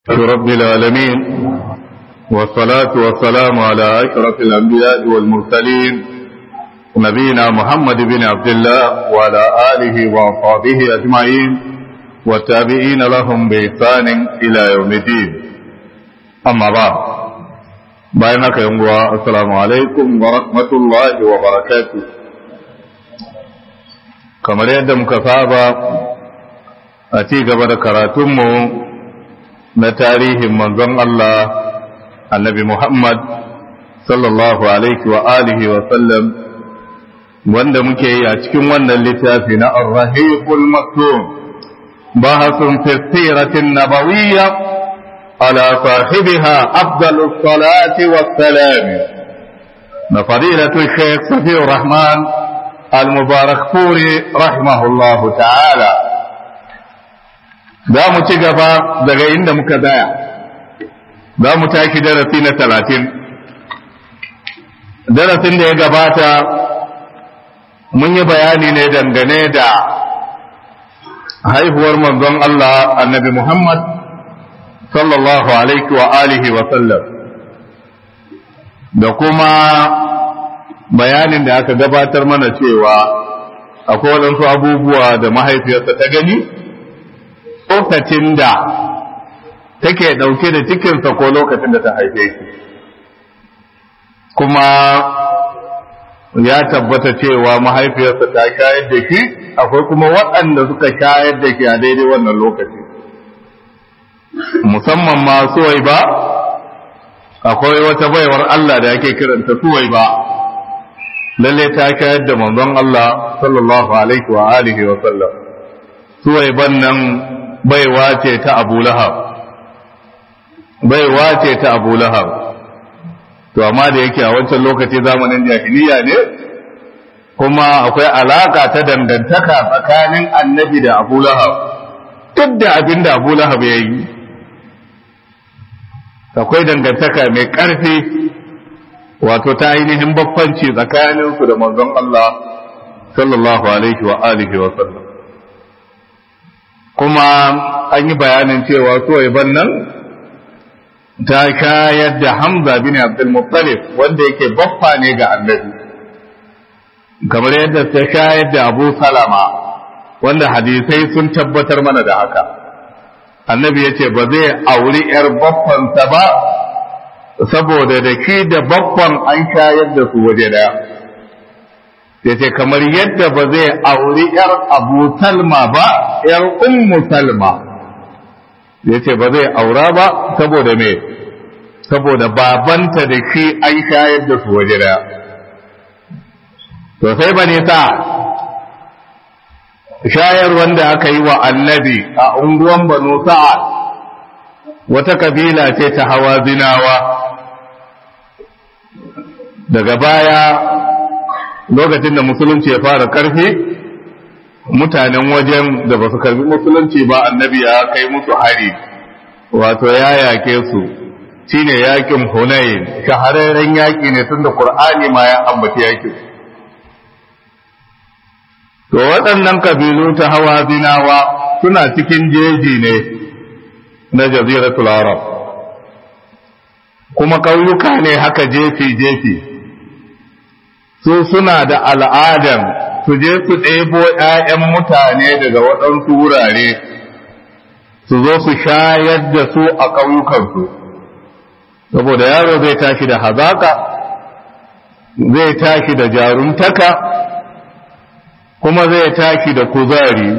رب العالمين والصلاة والسلام على أشرف الأنبياء والمرسلين نبينا محمد بن عبد الله وعلى آله وأصحابه أجمعين والتابعين لهم بإحسان إلى يوم الدين أما بعد بينك يوم السلام عليكم ورحمة الله وبركاته kamar yadda muka saba a ci gaba da karatunmu na tarihin manzon Allah annabi Muhammad sallallahu alaihi wa alihi wa sallam wanda muke yi a cikin wannan littafi na Ar-Rahiqul Maktum bahasun fi siratin nabawiyya ala sahibiha afdalus salati was salam na fadilatu Sheikh Safiur Rahman المبارك فوري رحمه الله تعالى za mu ci gaba daga inda muka daya za mu tashi darasi na talatin darasin da ya gabata mun yi bayani ne dangane da haihuwar manzon Allah annabi Muhammad sallallahu alaihi wa alihi wa sallam da kuma bayanin da aka gabatar mana cewa akwai waɗansu abubuwa da mahaifiyarsa ta gani lokacin da take ɗauke da cikinsa ko lokacin da ta haife shi kuma ya tabbata cewa mahaifiyarsa ta shayar da shi akwai kuma waɗanda suka shayar da shi a daidai wannan lokaci musamman ma suwai ba akwai wata baiwar Allah da ake kiranta suwai ba lalle ta shayar da manzon Allah sallallahu alaihi wa alihi wa sallam suwai ban nan baiwa ce ta Abu Lahab baiwa ce ta Abu Lahab to amma da yake a wancan lokaci zamanin jahiliya ne kuma akwai alaka ta dangantaka tsakanin annabi da Abu Lahab duk da abin da Abu Lahab ya yi akwai dangantaka mai ƙarfi wato ta ainihin babbanci tsakaninsu da manzon Allah sallallahu alaihi wa alihi wa sallam kuma an yi bayanin cewa suwaiban nan ta kayar da Hamza bin Abdul Muttalib wanda yake baffa ne ga annabi kamar yadda ta kayar da Abu Salama wanda hadisai sun tabbatar mana da haka annabi ya ce ba zai auri 'yar baffansa ba saboda da shi da baffan an shayar da su waje daya ya ce kamar yadda ba zai auri ‘yar abu salma ba ‘yar ummu salma ya ce ba zai aura ba saboda me saboda babanta da shi an shayar da su waje daya to sai ba sa shayar wanda aka yi wa annabi a unguwan banu sa'ad wata kabila ce ta hawa zinawa daga baya lokacin da musulunci ya fara karfi mutanen wajen da ba su karbi musulunci ba annabi ya kai musu hari wato ya yake su shine yakin hunayin shahararren yaki ne tunda qur'ani ma ya ambaci yakin to waɗannan kabilu ta hawa zinawa suna cikin jeji ne na jaziratul arab kuma ƙauyuka ne haka jefi-jefi su suna da al'adan su je su ɗebo ‘ya'yan mutane daga waɗansu wurare su zo su shayar da su a ƙauyukansu saboda yaro zai tashi da hazaka zai tashi da jaruntaka kuma zai tashi da kuzari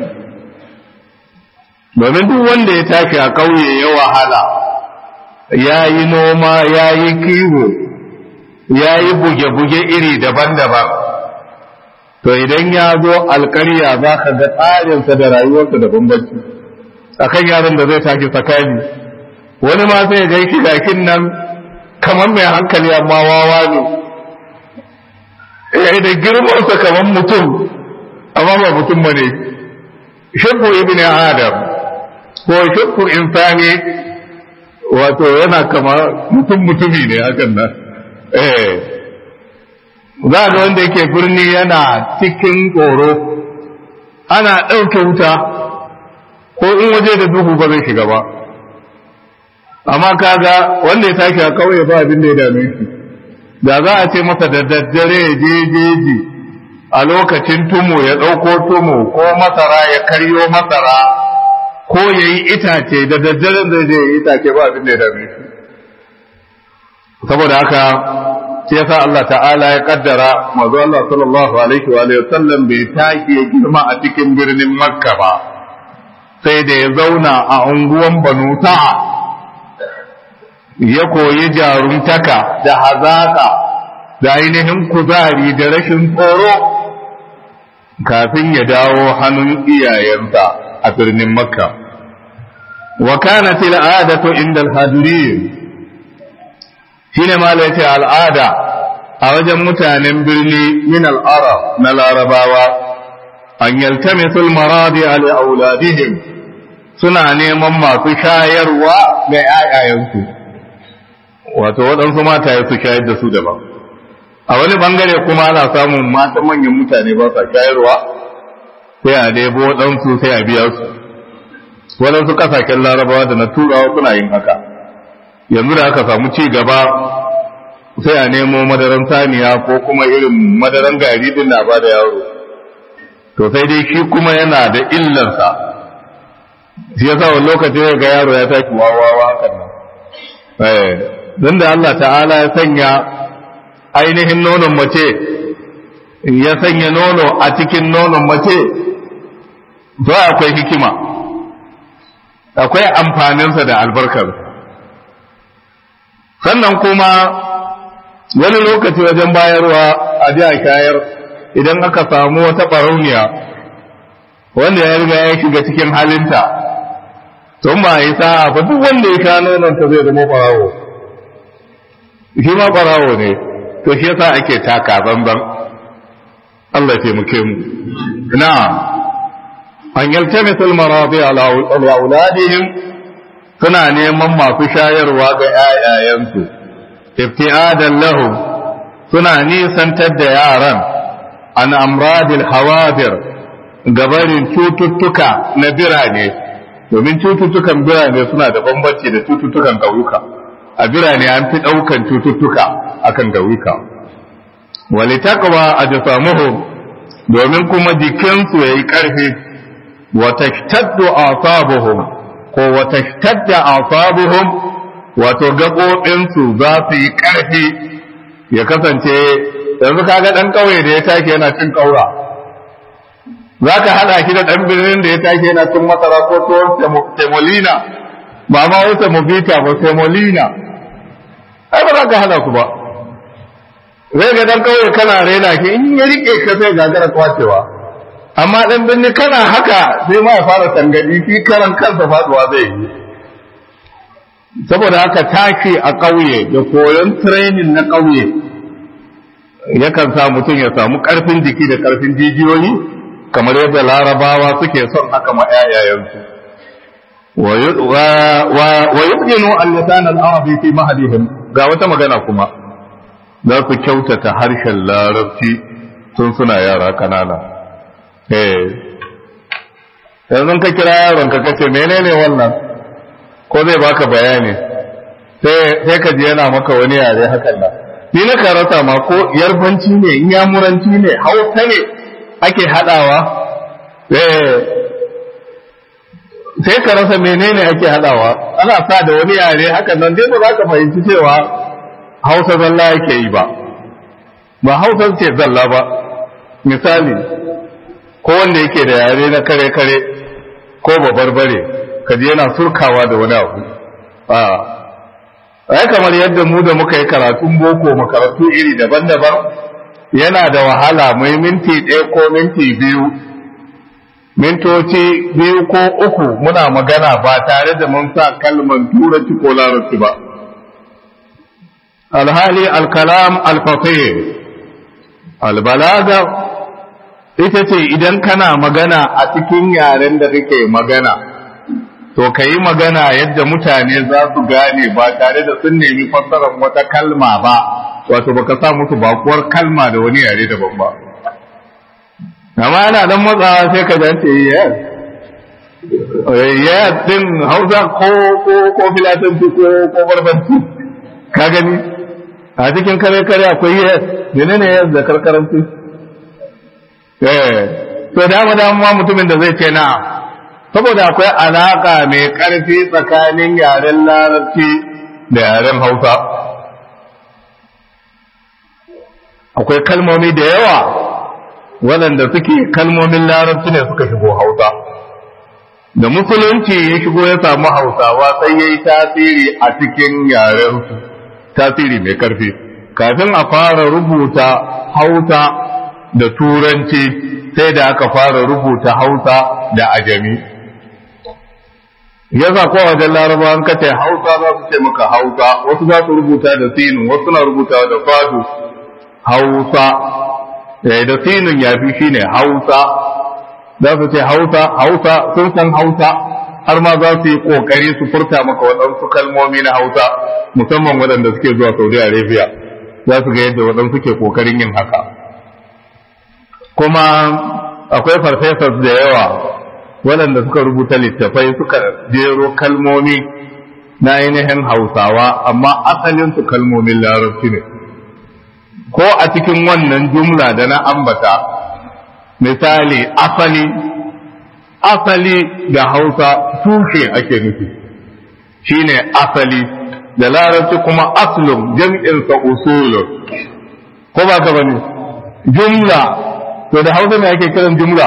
domin duk wanda ya tashi a ƙauye ya wahala ya yi noma ya yi kiwo ya yi buge-buge iri daban-daban to idan ya zo alkarya za ka ga tsarinsa da rayuwarsa da bambanci a kan yaron da zai tashi tsakani wani ma sai ga shi gakin nan kamar mai hankali amma wawa ne ya da girmansa kamar mutum amma ba mutum ba ne shakku ibn adam ko shakku insani wato yana kama mutum mutumi ne hakan nan eh za ga wanda yake birni yana cikin tsoro ana ɗauke wuta ko in waje da duhu ba zai shiga ba amma kaga wanda ya tashi a kauye ba abin da ya dame shi da za a ce masa da daddare ya je jeji a lokacin tumu ya ɗauko tumu ko masara ya karyo masara ko ya yi itace da daddaren zai je ya yi itace ba abin da ya dame shi saboda haka sai yasa Allah ta'ala ya kaddara manzo Allah sallallahu alaihi wa alihi sallam bai tashi ya girma a cikin birnin Makka ba sai da ya zauna a unguwan Banu Ta'a ya koyi jaruntaka da hazaka da ainihin kuzari da rashin tsoro kafin ya dawo hannun iyayensa a birnin Makka wa kanat al'adatu inda al-hadirin shine ma yace al'ada a wajen mutanen birni min al'arab na larabawa an yaltamisu al-maradi ali auladihim suna neman masu shayarwa ga ‘ya'yayensu wato waɗansu mataye su shayar da su daban a wani bangare kuma ana samun matan manyan mutane ba sa shayarwa sai a debo waɗansu sai a biya su waɗansu ƙasashen larabawa da na turawa suna yin haka yanzu da aka samu ci gaba sai a nemo madaran saniya ko kuma irin madaran gari din na ba da yaro to sai dai shi kuma yana da illarsa shi yasa wani lokaci ya ga yaro ya tashi wawawa hakan nan eh don da Allah ta'ala ya sanya ainihin nonon mace ya sanya nono a cikin nonon mace to akwai hikima akwai amfaninsa da albarkarsa sannan kuma wani lokaci wajen bayarwa a ji a shayar idan aka samu wata ɓarauniya wanda ya riga ya shiga cikin halinta tun ba yi sa'a ba duk wanda ya sha nononta zai zama ɓarawo shi ma ɓarawo ne to shi yasa ake taka banban Allah ya taimake mu na an yaltamisul maradi ala auladihim suna neman masu shayarwa ga ‘ya'yayensu, ifti'adan lahu suna nisantar da yaran an amradil hawadir gabarin cututtuka na birane, domin cututtukan birane suna da bambanci da cututtukan ƙauyuka. A birane an fi ɗaukan cututtuka akan ƙauyuka. Wali taqwa a domin kuma jikinsu ya yi ƙarfi, wata shtaddu asabuhum ko wata shtadda asabuhum wato gaɓoɓinsu za su yi ƙarfi ya kasance yanzu kaga ɗan ƙauye da ya tashi yana cin ƙaura za ka haɗa shi da ɗan birnin da ya tashi yana cin masara ko tuwon semolina ba ma wata mobita ba semolina ai ba za ka haɗa su ba zai ga ɗan ƙauye kana rena shi in ya riƙe ka sai gagara kwacewa amma ɗan birni kana haka sai ma ya fara tangadi shi karan kansa faduwa zai yi saboda haka tashi a ƙauye da koyon training na ƙauye yakan sa mutum ya samu ƙarfin jiki da ƙarfin jijiyoyi kamar yadda larabawa suke son haka ma ƴaƴayensu wa yubdinu al-lisan al-arabi fi mahdihim ga wata magana kuma za su kyautata harshen larabci tun suna yara kanana yanzu ka kira yaron ka kace menene wannan ko zai baka bayani sai ka ji yana maka wani yare hakan nan ni na karata ma ko yarbanci ne inyamuranci ne hausa ne ake hadawa sai ka rasa menene ake hadawa ana sa da wani yare hakan nan dai ba za ka fahimci cewa hausa zalla yake yi ba ba hausa ce zalla ba misali ko wanda yake da yare na kare-kare ko babarbare kaji yana surkawa da wani abu a ai kamar yadda mu da muka yi karatun boko makarantu iri daban-daban yana da wahala mai minti ɗaya ko minti biyu mintoci biyu ko uku muna magana ba tare da mun sa kalman turanci ko larabci ba alhali alkalam alfasir albalaga ita ce idan kana magana a cikin yaren da kake magana to ka yi magana yadda mutane za su gane ba tare da sun nemi fassarar wata kalma ba wato baka sa musu bakuwar kalma da wani yare daban ba amma yana dan matsawa sai ka zance yes ya din hausa ko ko ko filatanci ko ko barbanci ka gani a cikin kare kare akwai ya menene ya da karkaranci eh to dama dama mutumin da zai ce na saboda akwai alaka mai karfi tsakanin yaren larabci da yaren hausa akwai kalmomi da yawa waɗanda suke kalmomin larabci ne suka shigo hausa da musulunci ya shigo ya samu hausawa sai ya yi tasiri a cikin yarensu tasiri mai karfi kafin a fara rubuta hausa da turanci sai da aka fara rubuta hausa da ajami yasa ko wajen laraba an kace hausa za su ce maka hausa wasu za su rubuta da sinin wasu na rubuta da fadu hausa da sinin ya fi shine hausa za su ce hausa hausa sun san hausa har ma za su yi kokari su furta maka waɗansu kalmomi na hausa musamman waɗanda suke zuwa saudi arabia za su ga yadda waɗansu ke kokarin yin haka kuma akwai farfesas da yawa waɗanda suka rubuta littafai suka jero kalmomi na ainihin hausawa amma asalinsu kalmomin larabci ne ko a cikin wannan jumla da na ambata misali asali asali da hausa tushe ake nufi shine asali da larabci kuma aslun jam'insa usulun ko ba ka bane jumla to da hausa ne ake kiran jumla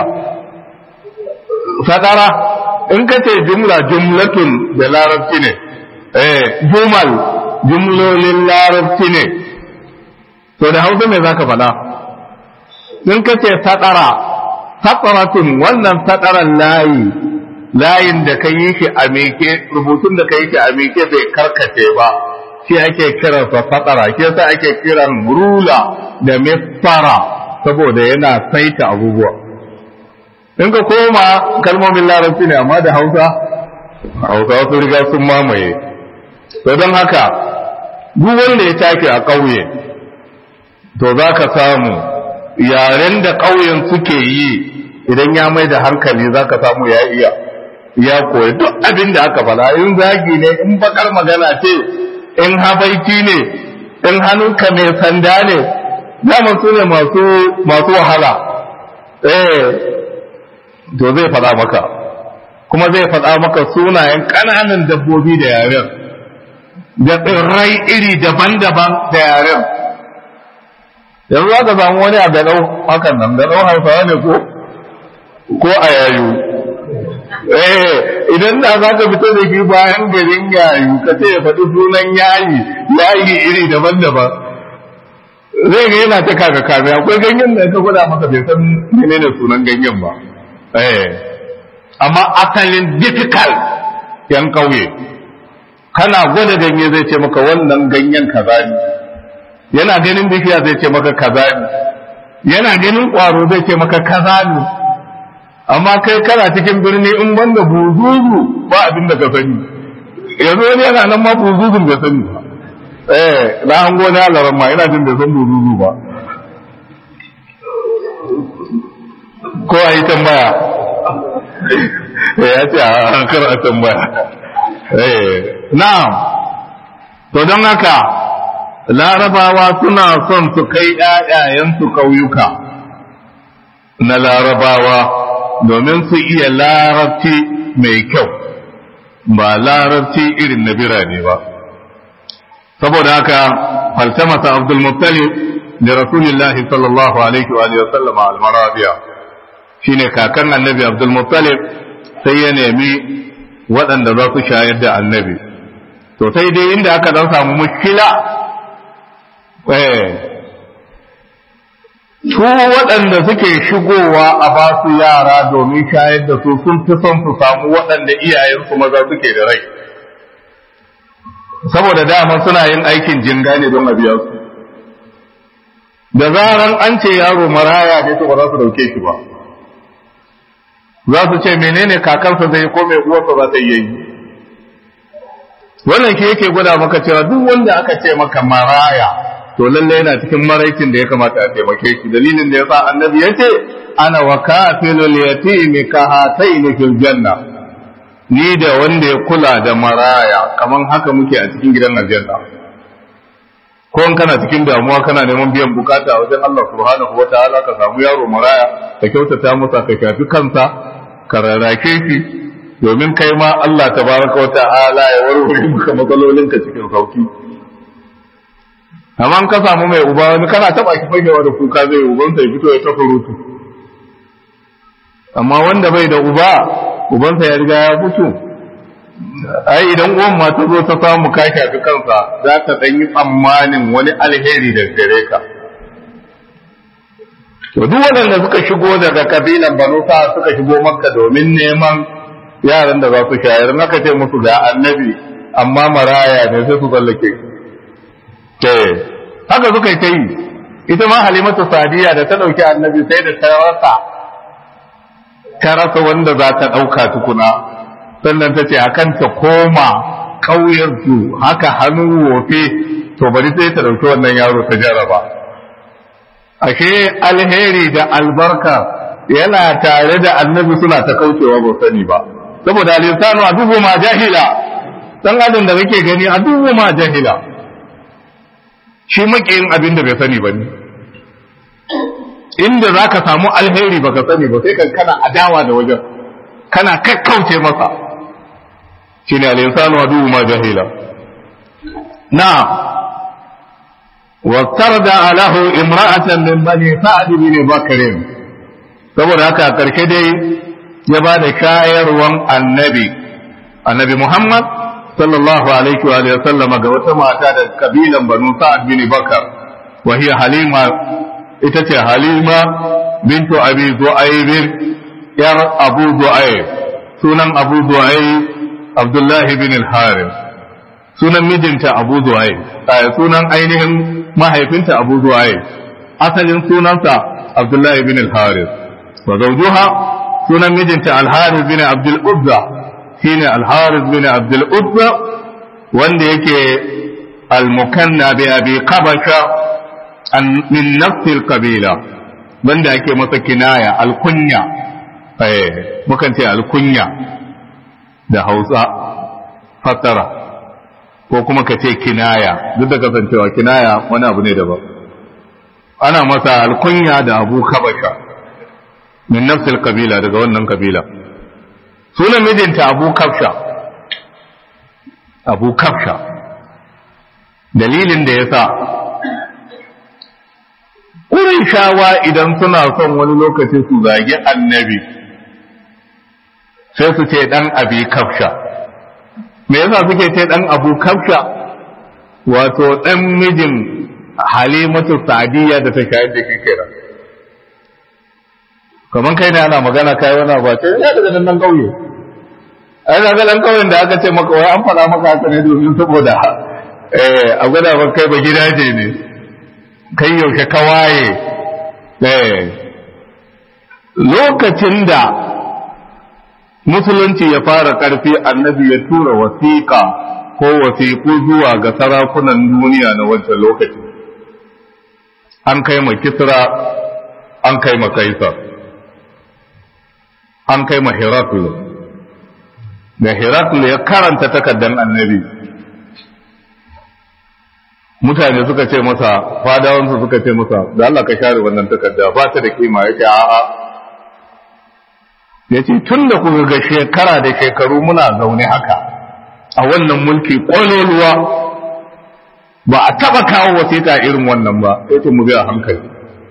sadara in ka ce jumla jumlatun da larabci ne eh jumal jumlolin larabci ne to da hausa ne zaka faɗa in ka ce sadara sadaratun wannan sadaran layi layin da ka yi shi a meke rubutun da ka yi shi a meke bai karkace ba shi ake kiransa sadara shi yasa ake kiran rula da misfara saboda yana saita abubuwa in ka koma kalmomin larabci ne amma da hausa hausa wasu riga sun mamaye to don haka duk wanda ya take a ƙauye to za ka samu yaren da ƙauyen suke yi idan ya mai da hankali za ka samu ya iya ya koyi duk abin da aka fada in zagi ne in bakar magana ce in habaiki ne in hannunka mai sanda ne dama su ne masu wahala eh to zai fada maka kuma zai fada maka sunayen ƙananan dabbobi da yaren da tsirrai iri daban-daban da yaren yanzu za ka samu wani a gaɗau hakan nan gaɗau hausawa ne ko ko a yayu eh idan da za ka fito da shi bayan garin yayu ka ce ya faɗi sunan yayi yayi iri daban-daban zai ga yana ta kaga kame akwai ganyen da ka gwada maka bai san menene sunan ganyen ba eh amma asalin difficult yan kauye kana gwada ganye zai ce maka wannan ganyen kaza ne yana ganin bishiya zai ce maka kaza ne yana ganin ƙwaro zai ce maka kaza ne amma kai kana cikin birni in banda buzuzu ba abin da ka sani yanzu wani yana nan ma buzuzun bai sani ba eh na an gona alaran ma ina jin bai san buzuzu ba ko a yi tambaya ya ce a kar a tambaya eh na'am to don haka larabawa suna son su kai ‘ya'yayensu ƙauyuka na larabawa domin su iya larabci mai kyau ba larabci irin na birane ba saboda haka falsamata abdul muttalib da rasulillahi sallallahu alaihi wa sallama al-marabiya shine kakan annabi abdul muttalib sai ya nemi waɗanda za su shayar da annabi to sai dai inda aka dan samu mushkila su waɗanda suke shigowa a ba su yara domin shayar da su sun fi son su samu waɗanda iyayensu maza suke da rai saboda dama suna yin aikin jinga ne don a biya su da zaran an ce yaro maraya ne to ba za su dauke shi ba za su ce menene kakarsa zai ko mai uwarsa za ta yi wannan shi yake gwada maka cewa duk wanda aka ce maka maraya to lalle yana cikin maraikin da ya kamata a taimake shi dalilin da yasa annabi ya ce ana wa kafilul yatimi ka hataini fil janna ni da wanda ya kula da maraya kaman haka muke a cikin gidan aljanna ko in kana cikin damuwa kana neman biyan bukata a wajen Allah subhanahu wataala ka samu yaro maraya ka kyautata masa ka shafi kansa ka rarrake shi domin kai ma Allah tabaraka wataala ya warware maka matsalolinka cikin sauki amma ka samu mai uba wani kana taba ki fagewa da kuka zai ubansa ya fito ya ta surutu amma wanda bai da uba ubansa ya riga ya mutu ai idan uwan ma ta zo ta samu ka shafi kansa za ta dan yi tsammanin wani alheri da gare ka to duk waɗanda suka shigo daga kabilan banu sa suka shigo makka domin neman yaran da za su shayar naka ce musu ga annabi amma maraya ne sai su tsallake haka suka yi ta yi ita ma halimatu sadiya da ta ɗauki annabi sai da ta rasa ta rasa wanda za ta ɗauka tukuna sannan ta ce akan ta koma ƙauyensu haka hannu wofe to bari sai ta ɗauki wannan yaro ta jaraba ashe alheri da albarka yana tare da annabi suna ta kaucewa ba sani ba saboda alisanu a dubu ma jahila dan adam da kake gani a dubu ma jahila shi makiyin abin da bai sani ba ne inda za ka samu alheri baka sani ba sai kan kana adawa da wajen kana kakkauce masa shi ne alinsanu wa dubu ma jahila na وافترض له امرأة من بني سعد بن بكر saboda haka karshe dai ya ba da shayarwan annabi annabi Muhammad sallallahu alaihi wa sallam ga wata mata da kabilan banu sa'ad bin bakar wa hiya halima ita ce halima bintu abi zu'aib yar abu zu'aib sunan abu zu'aib abdullahi bin al-harith sunan mijinta abu zu'aib sunan ainihin mahaifinta abu zu'aib asalin sunansa abdullahi bin al-harith wa zawjuha sunan mijinta al-harith bin abdul uzza shine al-harith bin abdul uzza wanda yake al-mukanna bi abi qabasha an min nafs al-qabila wanda yake masa kinaya al-kunya eh mukan ce al-kunya da Hausa fassara ko kuma ka ce kinaya duk da kasancewa kinaya wani abu ne daban ana masa al-kunya da abu kabasha min nafs al-qabila daga wannan kabila sunan mijinta abu kafsha abu kafsha dalilin da ya sa shawa idan suna son wani lokaci su zagi annabi sai su ce dan abi kafsha me yasa suke ce dan abu kafsha wato dan mijin halimatu sadiya da ta shayar da shi kenan kaman kai ne ana magana kai wani ba ce ya daga nan kauye ai daga nan kauyen da aka ce maka wai an fara maka haka ne domin saboda eh a gwada ba kai ba gidaje ne kai yaushe ka waye eh lokacin da musulunci ya fara karfi annabi ya tura wasiƙa ko wasiƙu zuwa ga sarakunan duniya na wancan lokaci an kai ma kisra an kai ma kaisar an kai ma Heraklu da Heraklu ya karanta takardar annabi mutane suka ce masa fadawansu suka ce masa da Allah ka share wannan takarda ba ta da kima yake a'a ya ce tun da kuka ga shekara da shekaru muna zaune haka a wannan mulki ƙwaloluwa ba a taɓa kawo wasiƙa irin wannan ba ya ce mu biya hankali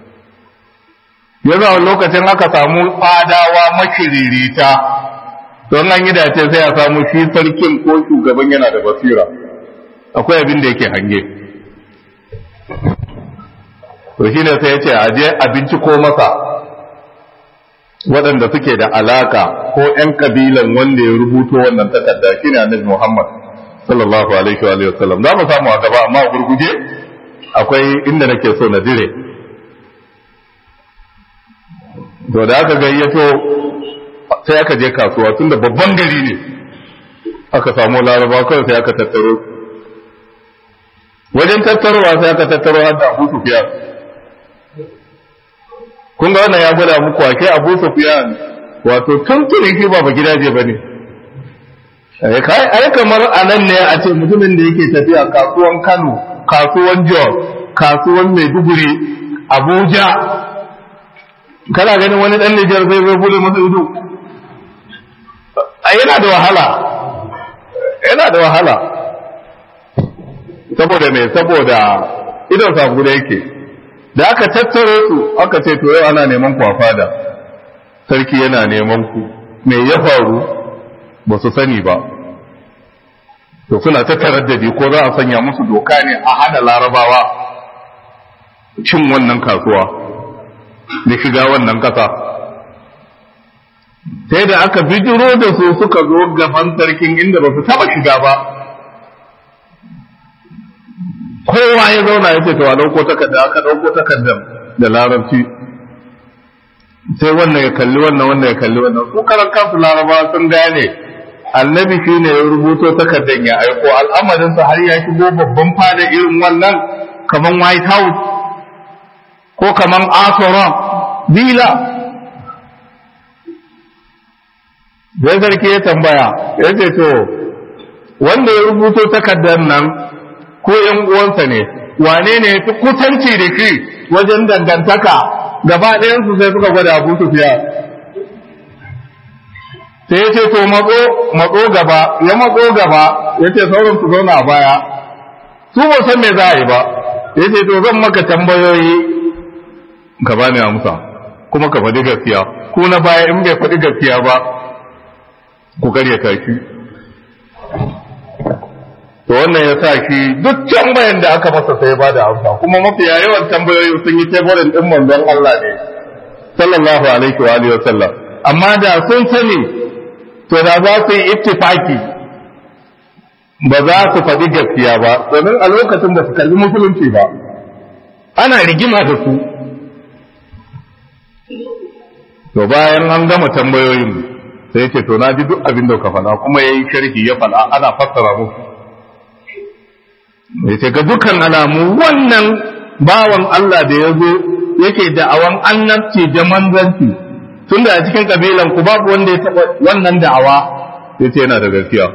ya zama lokacin aka samu fadawa makiririta don an yi dace sai a samu shi sarkin ko shugaban yana da basira akwai abin da yake hange to shi ne sai ya ce a je abinci ko masa waɗanda suke da alaka ko ‘yan kabilan wanda ya rubuto wannan takarda shi ne annabi Muhammad sallallahu alaihi wa sallam za mu samu a gaba amma a gurguje akwai inda nake so na dire to da aka gayyato sai aka je kasuwa tunda babban gari ne aka samu laraba kawai sai aka tattaro wajen tattarowa sai aka tattaro har da abu sufiyan kun ga wannan ya gwada muku ake abu sufiyan wato tuntuni shi ba gidaje ba ne ai kamar a nan ne a ce mutumin da yake tafiya kasuwan kano kasuwan jos kasuwan maiduguri abuja kana ganin wani dan nijar zai zai bude masa ido yana da wahala yana da wahala saboda me saboda idon sabu da yake da aka tattaro su aka ce to yau ana neman ku a fada sarki yana neman ku me ya faru ba su sani ba to suna ta taraddadi ko za a sanya musu doka ne a hana larabawa cin wannan kasuwa da shiga wannan kasa sai da aka bijiro da su suka zo gaban sarkin inda ba su taba shiga ba kowa ya zauna ya ce to a ɗauko takarda aka ɗauko takardar da larabci sai wannan ya kalli wannan wannan ya kalli wannan su karan kansu laraba sun gane annabi shi ne ya rubuto takardar ya aiko al'amarinsa har ya shigo babban fada irin wannan kaman white house ko kaman asura bila sai sarki ya tambaya ya ce to wanda ya rubuto takardar nan ko ‘yan uwansa ne, wane ne fi kusanci da shi wajen dangantaka gaba ɗayansu sai suka gwada abu su fiya. Sai ya ce, To, matso gaba, ya matso gaba, ya ce sauran su zauna a baya, su ba san me za a yi ba, ya ce, To, zan maka tambayoyi ka bani amsa, kuma ka faɗi gaskiya, ku na baya in bai faɗi gaskiya ba, ku karyata shi. to wannan ya sa shi duk tambayan da aka masa sai ba da amsa kuma mafiya yawan tambayoyi sun yi teburin din manzon Allah ne sallallahu alaihi wa alihi wasallam amma da sun sani to da za su yi ittifaki ba za su faɗi gaskiya ba domin a lokacin ba su kalli musulunci ba ana rigima da su to bayan an gama tambayoyin sai ce to na ji duk abin da ka faɗa kuma yayi sharhi ya faɗa ana fassara musu ya ce ga dukkan alamu wannan bawan Allah da ya zo yake da'awan annabci da manzanci tun da a cikin kabilan ku babu wanda ya taɓa wannan da'awa ya ce yana da gaskiya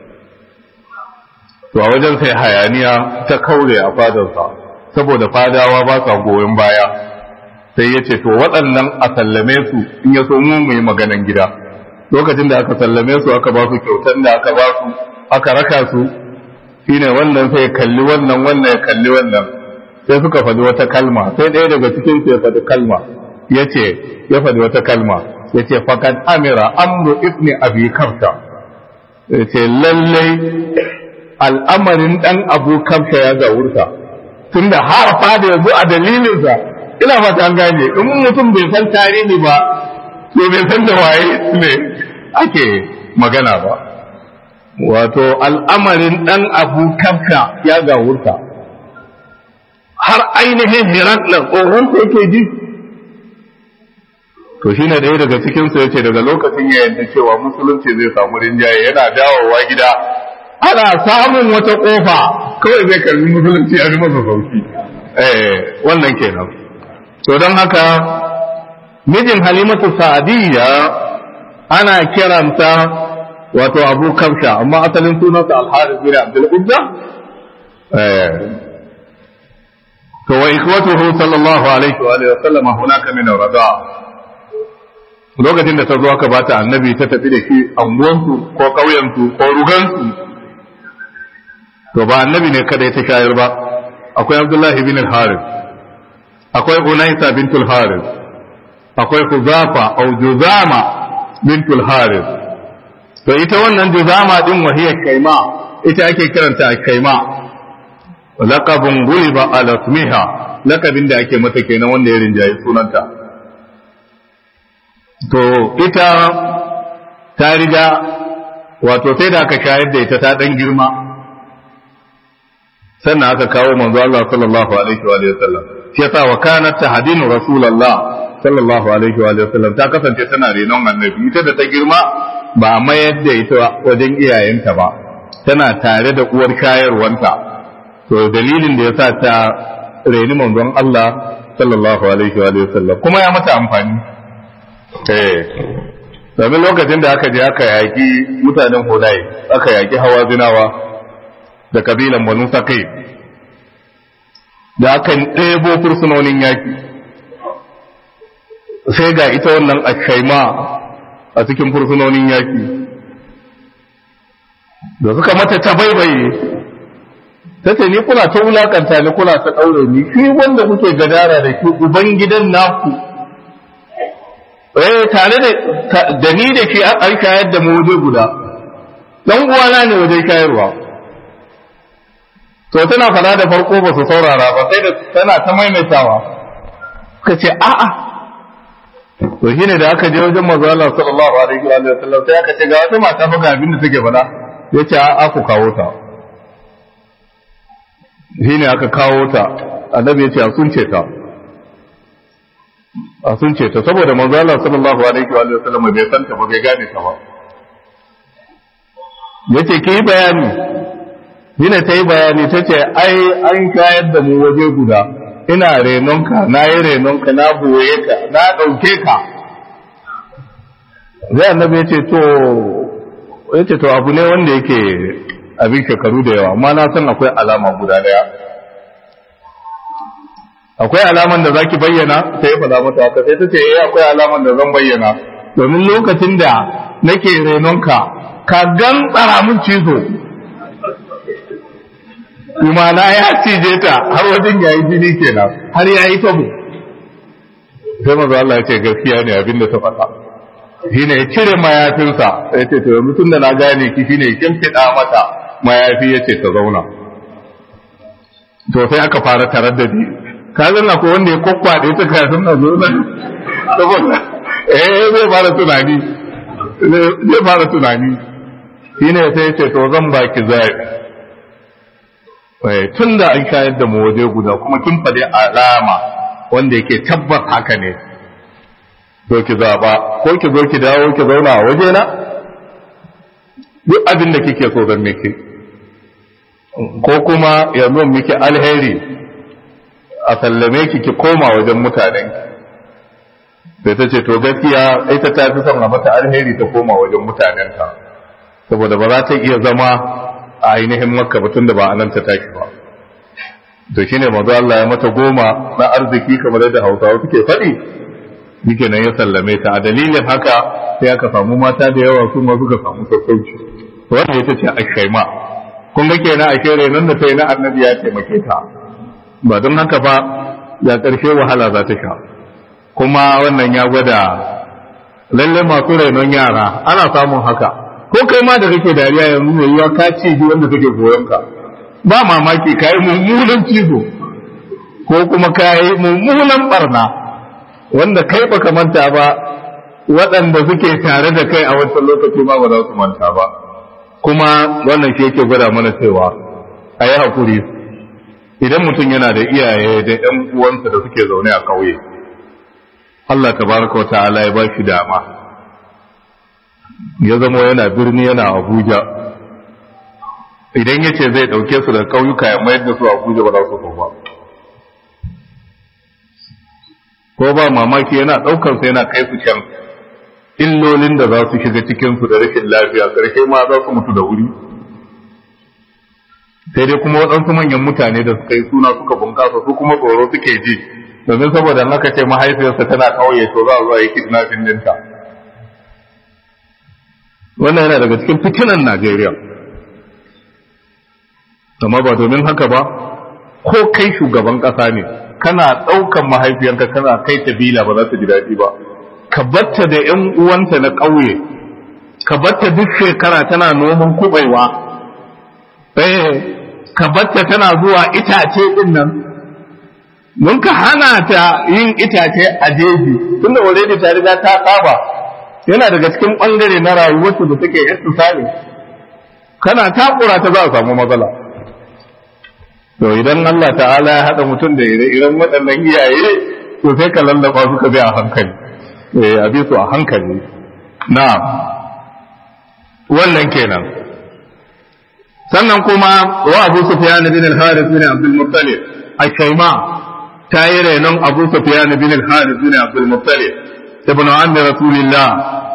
to a wajen sai hayaniya ta kaure a fadarsa saboda fadawa ba sa goyon baya sai ya ce to waɗannan a sallame su in ya so mu mu yi maganan gida lokacin da aka sallame su aka ba su kyautan da aka ba su aka raka su shine wannan sai kalli wannan wannan ya kalli wannan sai suka faɗi wata kalma sai ɗaya daga cikin su ya faɗi kalma ya ce ya faɗi wata kalma ya ce fakat amira amru ibni abi kafta ya ce lallai al'amarin ɗan abu kafta ya zawurta tunda har fada ya zo a dalilinsa ina fata an gane in mutum bai san tarihi ba to bai san da waye ne ake magana ba wato al'amarin ɗan abu kafka ya gawurta har ainihin hiraklan tsohonsa yake ji to shi ne ɗaya daga cikinsu ya ce daga lokacin ya yadda cewa musulunci zai samu rinjaye yana dawowa gida ana samun wata ƙofa kawai zai karbi musulunci a masa sauki eh wannan kenan to don haka mijin halimatu sa'adiyya ana kiranta wato abu kamsha amma asalin sunansa alharis bin abdul uzza to wa ikwatuhu sallallahu alaihi wa alihi wa sallam hunaka min rada lokacin da ta zo aka bata annabi ta tafi da shi anguwansu ko ƙauyensu ko rugansu to ba annabi ne kada ya ta shayar ba akwai abdullahi bin al-haris akwai unaisa bintul haris akwai huzafa au juzama bintul haris to ita wannan juzama din wahiyar kaima ita ake kiranta kaima laqabun guliba ala ismiha laqabin da ake mata kenan wanda ya rinjaye sunanta to ita ta riga wato sai da aka shayar da ita ta dan girma sannan aka kawo manzo Allah sallallahu alaihi wa sallam shi yasa wa kanat tahdinu rasulullah sallallahu alaihi wa sallam ta kasance tana renon annabi ita da ta girma ba a mayar da ita wajen iyayenta ba tana tare da uwar shayarwanta to dalilin da yasa ta reni manzon Allah sallallahu alaihi wa sallam kuma ya mata amfani eh domin lokacin da aka je aka yaki mutanen Hulai aka yaki hawa zinawa da kabilan Banu Sakai da aka ɗebo fursunonin yaki sai ga ita wannan ashaima a cikin fursunonin yaki da suka mata ta baibaye ta ce ni kuna ta wulakanta ni kuna ta ɗaure ni shi wanda kuke gadara da shi uban gidan naku eh tare da da ni da shi an shayar da mu waje guda dan uwana ne waje shayarwa to tana fada da farko ba su saurara ba sai da tana ta maimaitawa suka ce a'a to shine da aka je wajen manzo Allah sallallahu alaihi wa sallam sai aka ce ga wata mata fa ga abin da take faɗa yace a'a ku kawo ta shine aka kawo ta annabi yace a sunce ta a sunce ta saboda manzo Allah sallallahu alaihi wa sallam bai san ta ba bai gane ta ba yace ki yi bayani shine ta yi bayani ta ce ai an shayar da mu waje guda ina renonka na yi renonka na boye ka na ɗauke ka zai annabi ya ce to ya ce to abu ne wanda yake abin shekaru da yawa amma na san akwai alama guda daya akwai alaman da zaki bayyana sai ya faɗa mata haka sai ta ce eh akwai alaman da zan bayyana domin lokacin da nake renonka ka gan tsara mun cizo imana ya cije ta har wajen yayi jini kenan har yayi tabo sai maza Allah ya ce gaskiya ne abin da ta faɗa shine ya cire mayafinsa ya ce to yanzu tunda na gane ki shine ya kimfiɗa mata mayafi ya ce ta zauna to sai aka fara tarar da ni ka zanna ko wanda ya kwakwaɗe ta kafin na zo nan saboda eh zai fara tunani zai fara tunani shine sai ya ce to zan baki zaɓi tun da an shayar da mu waje guda kuma kin faɗi alama wanda yake tabbas haka ne to ki zaɓa ko ki zo ki dawo ki zauna a waje na duk abin da kike so zan miki ko kuma yanzu miki alheri a sallame ki ki koma wajen mutanen sai ta ce to gaskiya ita ta fi son a mata alheri ta koma wajen mutanenta saboda ba za ta iya zama a ainihin makka batun da ba a nan ta tashi ba to shine manzo Allah ya mata goma na arziki kamar yadda Hausawa suke faɗi yake nan ya sallame ta a dalilin haka sai aka samu mata da yawa su ma suka samu sassauci wannan ita ce ashaima kun ga kenan a kere nan da sai na annabi ya taimake ta ba don haka ba ya ƙarshe wahala za ta sha kuma wannan ya gwada lalle masu rainon yara ana samun haka ko kai ma da kake dariya yanzu mai yiwa ka ci ji wanda kake goyon ka ba mamaki ka yi mummunan cizo ko kuma ka yi mummunan barna wanda kai baka manta ba waɗanda suke tare da kai a wancan lokaci ma ba za su manta ba kuma wannan shi yake gwada mana cewa a yi haƙuri idan mutum yana da iyaye da ‘yan uwansa da suke zaune a ƙauye Allah tabaraka wa ta'ala ya ba shi dama ya zama yana birni yana abuja idan ya ce zai ɗauke su da ƙauyuka ya mayar da su abuja ba za su ba ko ba mamaki yana ɗaukar su yana kai su can illolin da za su shiga cikin su da rashin lafiya ƙarshe ma za su mutu da wuri sai dai kuma waɗansu manyan mutane da suka yi suna suka bunƙasa su kuma tsoro suke ji domin saboda haka ce mahaifiyarsa tana ƙauye to za a zo a yi kidnapping ɗinta. wannan yana daga cikin fitinan Najeriya amma ba domin haka ba ko kai shugaban ƙasa ne kana ɗaukan mahaifiyanka kana kai ta bila ba za ta ji daɗi ba ka batta da ƴan uwanta na ƙauye ka batta duk shekara tana noman kubaiwa eh ka batta tana zuwa itace din nan mun ka hana ta yin itace a jeji tunda already ta riga ta saba yana daga cikin ɓangare na rayuwarsu da suke istisali kana takura ta za a samu matsala to idan Allah ta'ala ya haɗa mutum da ire-iren waɗannan iyaye to sai ka lallaba suka bi a hankali eh a bi su a hankali na wannan kenan sannan kuma wa Abu Sufyan bin al-Harith bin Abdul Muttalib al-Shayma ta yi renon Abu Sufyan bin al-Harith bin Abdul Muttalib ibn ammi Rasulillah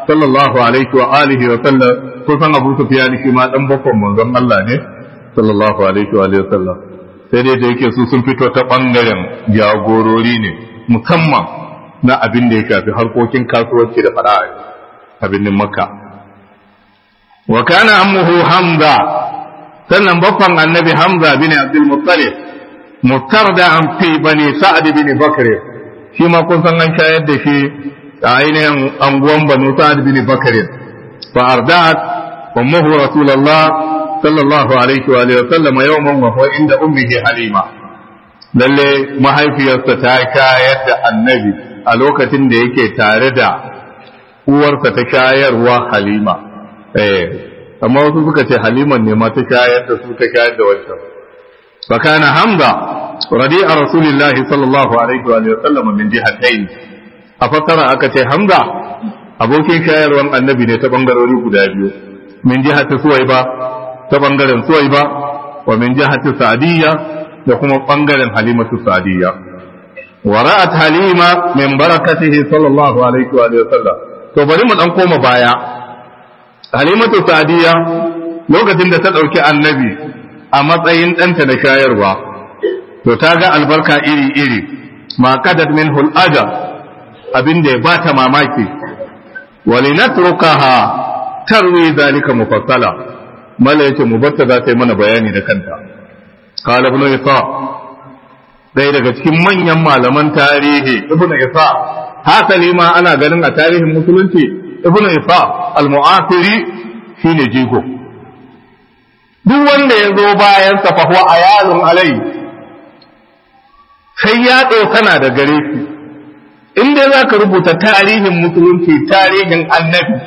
sallallahu alaihi wa alihi wa sallam kusan Abu Sufyan shi ma dan bakon manzon Allah ne sallallahu alaihi wa alihi wa sallam sai dai da yake su sun fito ta bangaren jagorori ne musamman na abin da ya shafi harkokin kasuwanci da fada'a a birnin Makka wa kana ammuhu Hamza sannan bakon annabi Hamza bin Abdul Muttalib mutarda fi bani Sa'ad bin Bakr shi ma kun san an shayar da shi a ainihin anguwan banu sa'ad bin bakr fa arda'at ummuhu rasulullah sallallahu alaihi wa alihi wasallam yawman wa huwa inda ummihi halima lalle mahaifiyarsa ta shayar da annabi a lokacin da yake tare da uwarsa ta shayarwa halima eh amma wasu suka ce haliman ne ma ta shayar da su ta shayar da wancan fa kana hamza radi'a rasulillahi sallallahu alaihi wa alihi wasallam min jihatayn a fassara aka ce hamza abokin shayarwan annabi ne ta bangarori guda biyu min jihati suwaiba ta bangaren suwaiba wa min jihati sa'diyya da kuma bangaren halimatu sa'diyya wa ra'at halima min barakatihi sallallahu alaihi wa sallam to bari mu dan koma baya halimatu sa'diyya lokacin da ta dauki annabi a matsayin ɗanta na shayarwa to ta ga albarka iri iri ma kadat min hul'ada abin da ya bata mamaki walinatrukaha tarwi zalika mufassala mala yace mu batta za ta yi mana bayani da kanta qala ibn isa dai daga cikin manyan malaman tarihi ibn isa hasali ma ana ganin a tarihin musulunci ibn isa al-mu'asiri shine jigo duk wanda ya zo bayan sa fa huwa ayalun alai sai ya tsokana da gare shi in dai za ka rubuta tarihin musulunci tarihin annabi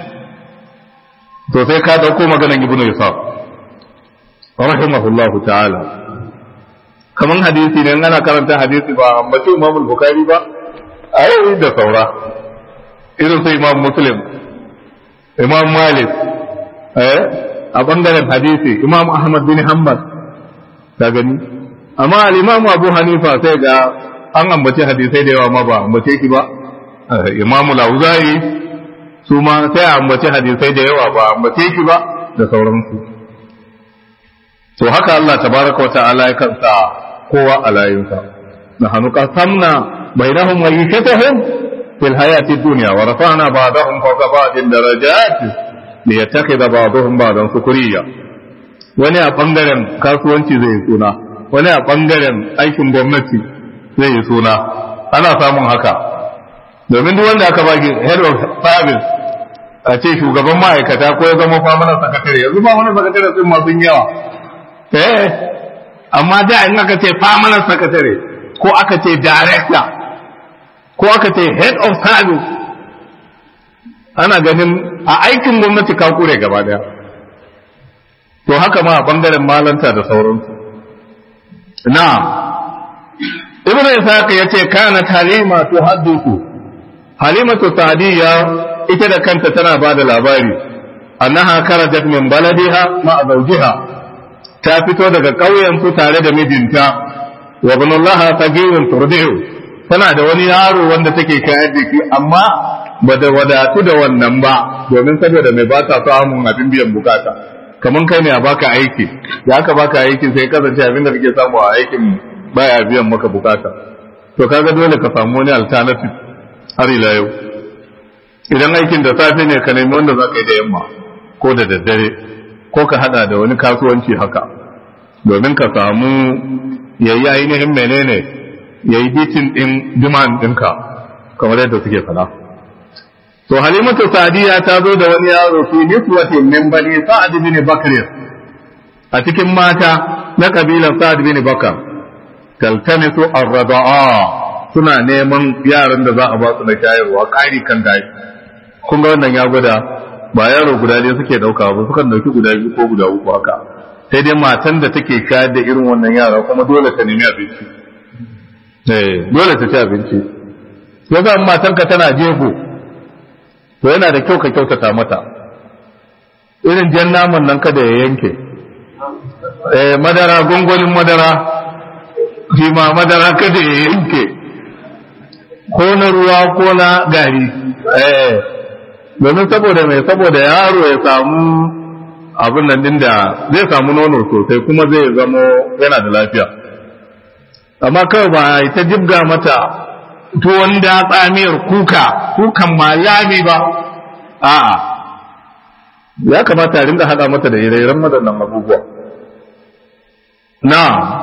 to sai ka dauko maganan ibnu isa rahimahullahu ta'ala kaman hadisi ne ana karanta hadisi ba ambaci imam bukhari ba ai da saura irin su imam muslim imam malik eh a bangaren hadisi imam ahmad bin hanbal ka gani amma al-imam abu hanifa sai ga an ambace hadisai da yawa ma ba ambace shi ba imamu lauzari su ma sai a ambace hadisai da yawa ba ambace shi ba da sauransu to haka Allah tabaraka wa ta'ala ya kansa kowa a layinsa na hannu qasamna bainahum ma'ishatahum fil hayati dunya wa rafa'na ba'dahum fawqa ba'din darajat liyattakhidha ba'dahum ba'dan sukuriya wani a bangaren kasuwanci zai suna wani a bangaren aikin gwamnati zai yi suna ana samun haka domin duk wanda aka baki head of service a ce shugaban ma'aikata ko ya zama famanar sakatare yanzu famanar sakatare sun masu yawa eh amma da in aka ce famanar sakatare ko aka ce director ko aka ce head of service ana ganin a aikin gwamnati ka kure gaba daya to haka ma a bangaren malanta da sauransu na'am ibn ishaq yace kana halima tuhaddisu halimatu sadiya ita da kanta tana bada labari annaha karajat min baladiha ma zawjiha ta fito daga ƙauyen su tare da mijinta wa ibnullaha tagirun turdihu tana da wani yaro wanda take shayar da shi amma ba da wadatu da wannan ba domin saboda mai ba ta samun abin biyan bukata kaman kai ne a baka aiki ya ka baka aiki sai kasance abin da kake samu a aikin baya biyan maka bukata to kaga dole ka samu wani alternative har ila yau idan aikin da safe ne ka nemi wanda za ka yi da yamma ko da daddare ko ka hada da wani kasuwanci haka domin ka samu yayi ainihin menene yayi bitin din demand ɗinka kamar yadda suke fada to halimatu sadiya ta zo da wani yaro fi niswatin min bani sa'ad bin bakr a cikin mata na kabilan sa'ad bin bakr taltamisu ar-rada'a suna neman yaran da za a ba su na shayarwa ƙari kan gashi kun ga wannan ya gwada ba yaro guda ne suke dauka ba sukan dauki guda biyu ko guda uku haka sai dai matan da take shayar da irin wannan yara kuma dole ta nemi abinci eh dole ta ci abinci yasa matanka tana jego to yana da kyau ka kyautata mata irin jan naman nan kada ya yanke eh madara gongonin madara shi ma madara kada ya yanke ko na ruwa ko na gari eh domin saboda mai saboda yaro ya samu abin nan din da zai samu nono sosai kuma zai zamo yana da lafiya amma kawai ba ta jibga mata tuwon da tsamiyar kuka kukan ma lami ba a'a ya kamata a rinda hada mata da ire-iren waɗannan abubuwa na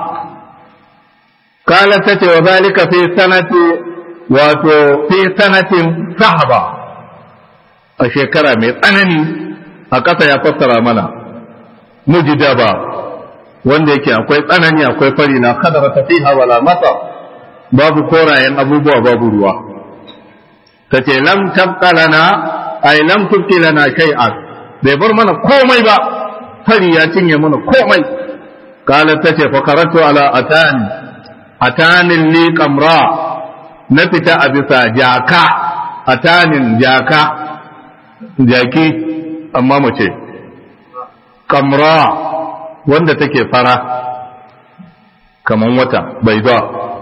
kala ta ce wa zalika fi sanati wato fi sanatin sahaba a shekara mai tsanani a ƙasa ya fassara mana mujidaba wanda yake akwai tsanani akwai fari na kadara ta fiha wala mata babu korayen abubuwa babu ruwa ta ce lam tabqa lana ay lam tubqi lana shay'an bai bar mana komai ba fari ya cinye mana komai kala ta ce fa karatu ala atani atanin li qamra na fita a bisa jaka atanin jaka jaki amma mace kamra wanda take fara kaman wata bai zuwa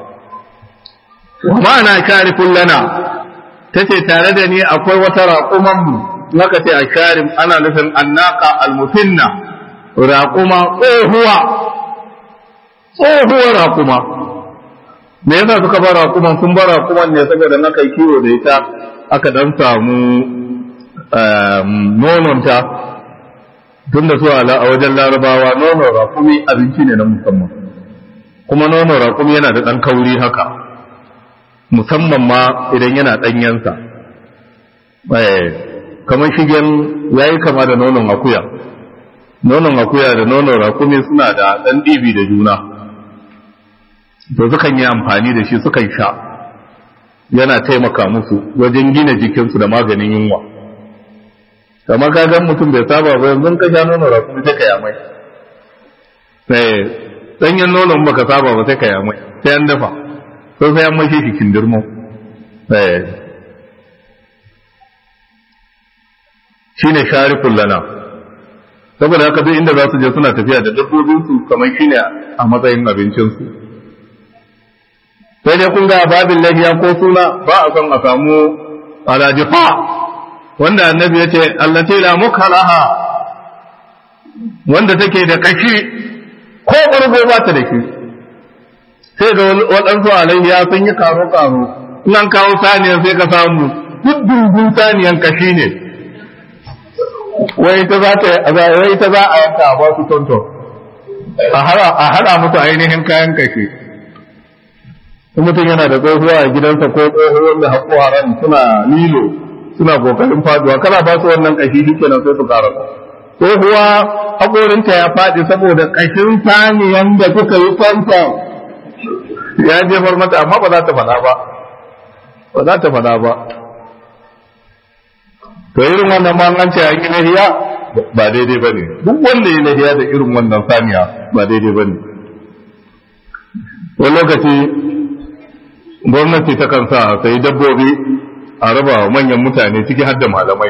wa ma'ana sharifun lana ta ce tare da ni akwai wata raƙumanmu naka ce a sharif ana nufin annaka almufinna raƙuma tsohuwa tsohuwar raƙuma me yasa suka bar raƙuman sun bar raƙuman ne saboda na kai kiwo da ita aka dan samu nononta tun da su a wajen larabawa nonon rakumi abinci ne na musamman kuma nonon rakumi yana da ɗan kauri haka musamman ma idan yana ɗanyensa kamar shigen ya yi kama da nonon akuya nonon akuya da nonon rakumi suna da ɗan ɗibi da juna to sukan yi amfani da shi sukan sha yana taimaka musu wajen gina jikinsu da maganin yunwa kamar kagan mutum bai saba ba yanzu ka sha nono rakumi sai ka yamai sai danyen nonon baka saba ba sai ka yamai sai an dafa sai sai an mashi shi kindirmo shine sharifun lana saboda haka duk inda za su je suna tafiya da dabbobinsu kamar shine a matsayin abincinsu sai dai kun ga babin lafiya ko suna ba a son a samu alajifa wanda annabi ya ce allati la mukalaha wanda take da kashi ko ɓargo ba ta da shi sai ga waɗansu alayya sun yi karo karo in an kawo saniya sai ka samu duk dungun saniyan kashi ne wai ta za ta wai ta za a yanka a ba su tonton a hada musu ainihin kayan kashi in mutum yana da tsohuwa a gidansa ko tsohuwar da haƙo suna lilo suna kokarin faduwa kana ba su wannan kashi shikenan sai su ƙara ko kuwa haƙorinta ya faɗi saboda kashin saniyan da kuka yi fanta ya jefar mata amma ba za ta faɗa ba ba za ta faɗa ba to irin wannan ma an ce an yi nahiya ba daidai ba ne duk wanda ya nahiya da irin wannan saniya ba daidai ba ne wani lokaci gwamnati ta kan sa sai dabbobi a raba wa manyan mutane ciki har da malamai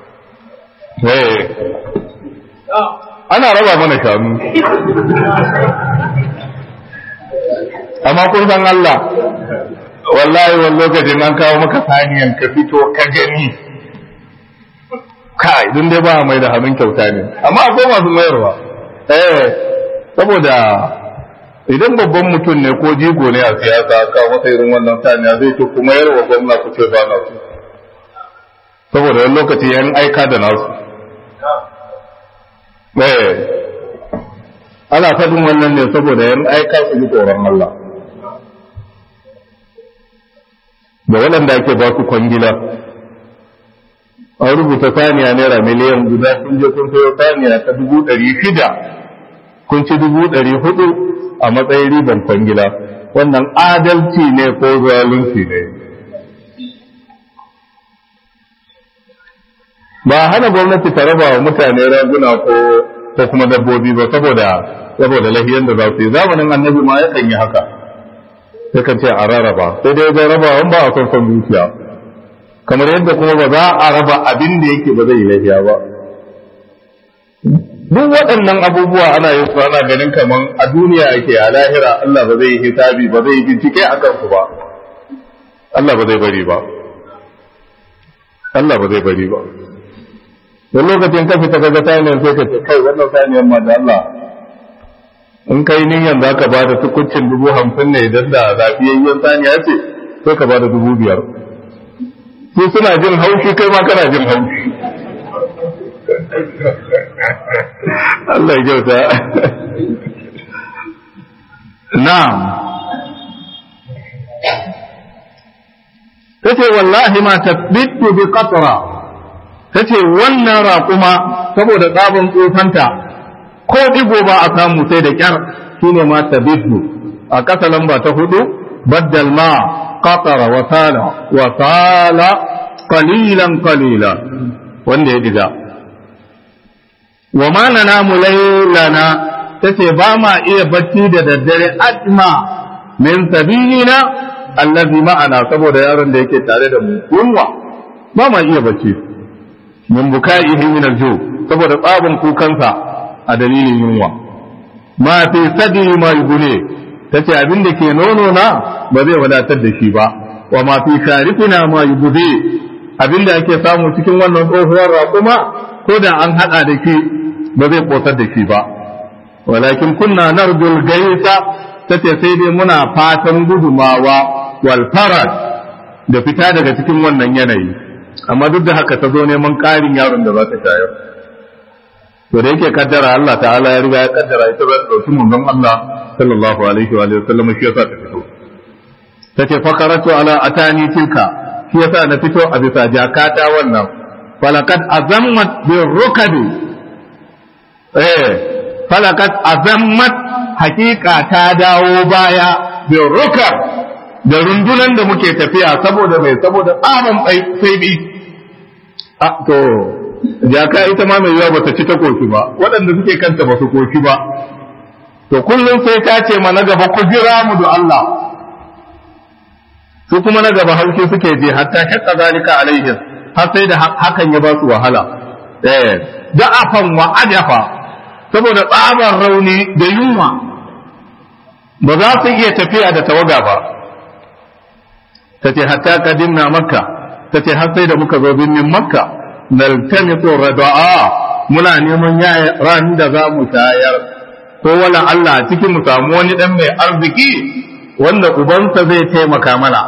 ana raba mana shanu amma kun san Allah wallahi wani lokacin an kawo maka saniyan ka fito ka gani kai dun dai ba mai da hannun kyauta ne amma akwai masu mayarwa eh saboda idan babban mutum ne ko jigo ne a siyasa ka masa irin wannan saniya zai ce kuma yarwa gwamna ku ce ba na su saboda wani lokaci yan aika da nasu eh ana faɗin wannan ne saboda yan aika su ji tsoron Allah da waɗanda ake ba su kwangila an rubuta saniya naira miliyan guda kun je kun sayo saniya ta dubu ɗari shida kun ci dubu ɗari hudu a matsayin riban kwangila wannan adalci ne ko zalunci ne ba hana gwamnati ta raba wa mutane raguna ko ko kuma dabbobi ba saboda saboda lahiyan da za su yi zamanin annabi ma yakan yi haka yakan ce a rarraba sai dai zai raba wani ba a son son dukiya kamar yadda kuma ba za a raba abin da yake ba zai yi lahiya ba duk waɗannan abubuwa ana yin su ana ganin kaman a duniya ake a lahira Allah ba zai yi hisabi ba zai yi bincike a kansu ba Allah ba zai bari ba Allah ba zai bari ba wani lokacin ka fita kaga saniyar sai ka ce kai wannan saniyar ma da Allah in kai niyan za ka ba da tukuncin dubu hamsin ne idan da zafiyayyen saniya ce sai ka ba da dubu biyar su suna jin haushi kai ma kana jin haushi Allah ya kyauta na'am tace wallahi ma tabbitu bi qatra tace wannan raƙuma saboda tsabin tsofanta ko digo ba a samu sai da kyar shine ma tabbitu a ƙasa lamba ta hudu baddal ma qatara wa sala wa sala qalilan qalila wanda ya diga wa ma nanamu laylana tace ba ma iya bacci da daddare ajma min sabilina allazi ma'ana saboda yaron da yake tare da mu yunwa ba ma iya bacci min bukaihi min aljo saboda tsabin kukansa a dalilin yunwa ma fi sadi ma yugune tace abin da ke nono na ba zai wadatar da shi ba wa ma fi sharifina ma yugude abin da ake samu cikin wannan tsohuwar raƙuma ko da an hada da shi ba zai kotar da shi ba walakin kunna narjul gaisa tace sai dai muna fatan gudumawa wal farad da fita daga cikin wannan yanayi amma duk da haka ta zo neman ƙarin yaron da za ta shayar to da yake kaddara Allah ta'ala ya riga ya kaddara ita za ta dauki manzon Allah sallallahu alaihi wa sallam shi yasa ta fito tace fakaratu ala atani tilka shi yasa na fito a bisa jakata wannan falakat azammat bir rukadi eh falakat azammat hakika ta dawo baya bin rukar da rundunan da muke tafiya saboda mai saboda tsaman sai bi a to jaka ita ma mai yawa bata ci ta koki ba waɗanda suke kanta ba su koki ba to kullum sai ta ce ma na gaba ku jira mu da Allah su kuma na gaba haushi suke je hatta shakka zalika alaihim har sai da hakan ya ba su wahala eh da'afan wa ajafa saboda tsabar rauni da yunwa ba za su iya tafiya da tawaga ba ta ce hatta kadimna makka ta ce har sai da muka zo birnin makka naltamisu rada'a muna neman yaya ran da za mu shayar ko wala Allah cikin mu samu wani dan mai arziki wanda ubansa zai taimaka mana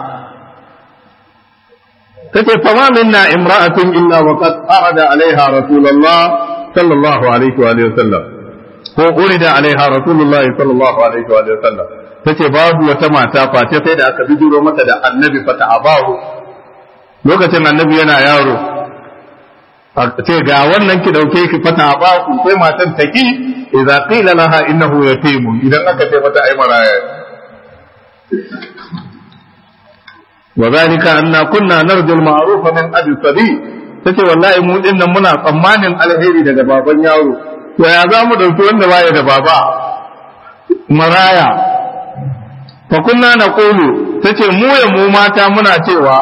tace fama minna imra'atun illa wa qad arada alaiha rasulullah sallallahu alaihi wa sallam ko urida alaiha rasulullah sallallahu alaihi wa sallam tace babu wata mata face sai da aka bijiro mata da annabi fata abahu lokacin annabi yana yaro a ce ga wannan ki dauke ki fata abahu sai matan taki idza qila laha innahu yatim idan aka ce mata ai maraya وذلك أن كنا نرجو المعروف من أبي الصبي tace wallahi mu din nan muna tsammanin alheri daga baban yaro to ya za mu dauki wanda baya da baba maraya fa kunna naqulu tace mu ya mu mata muna cewa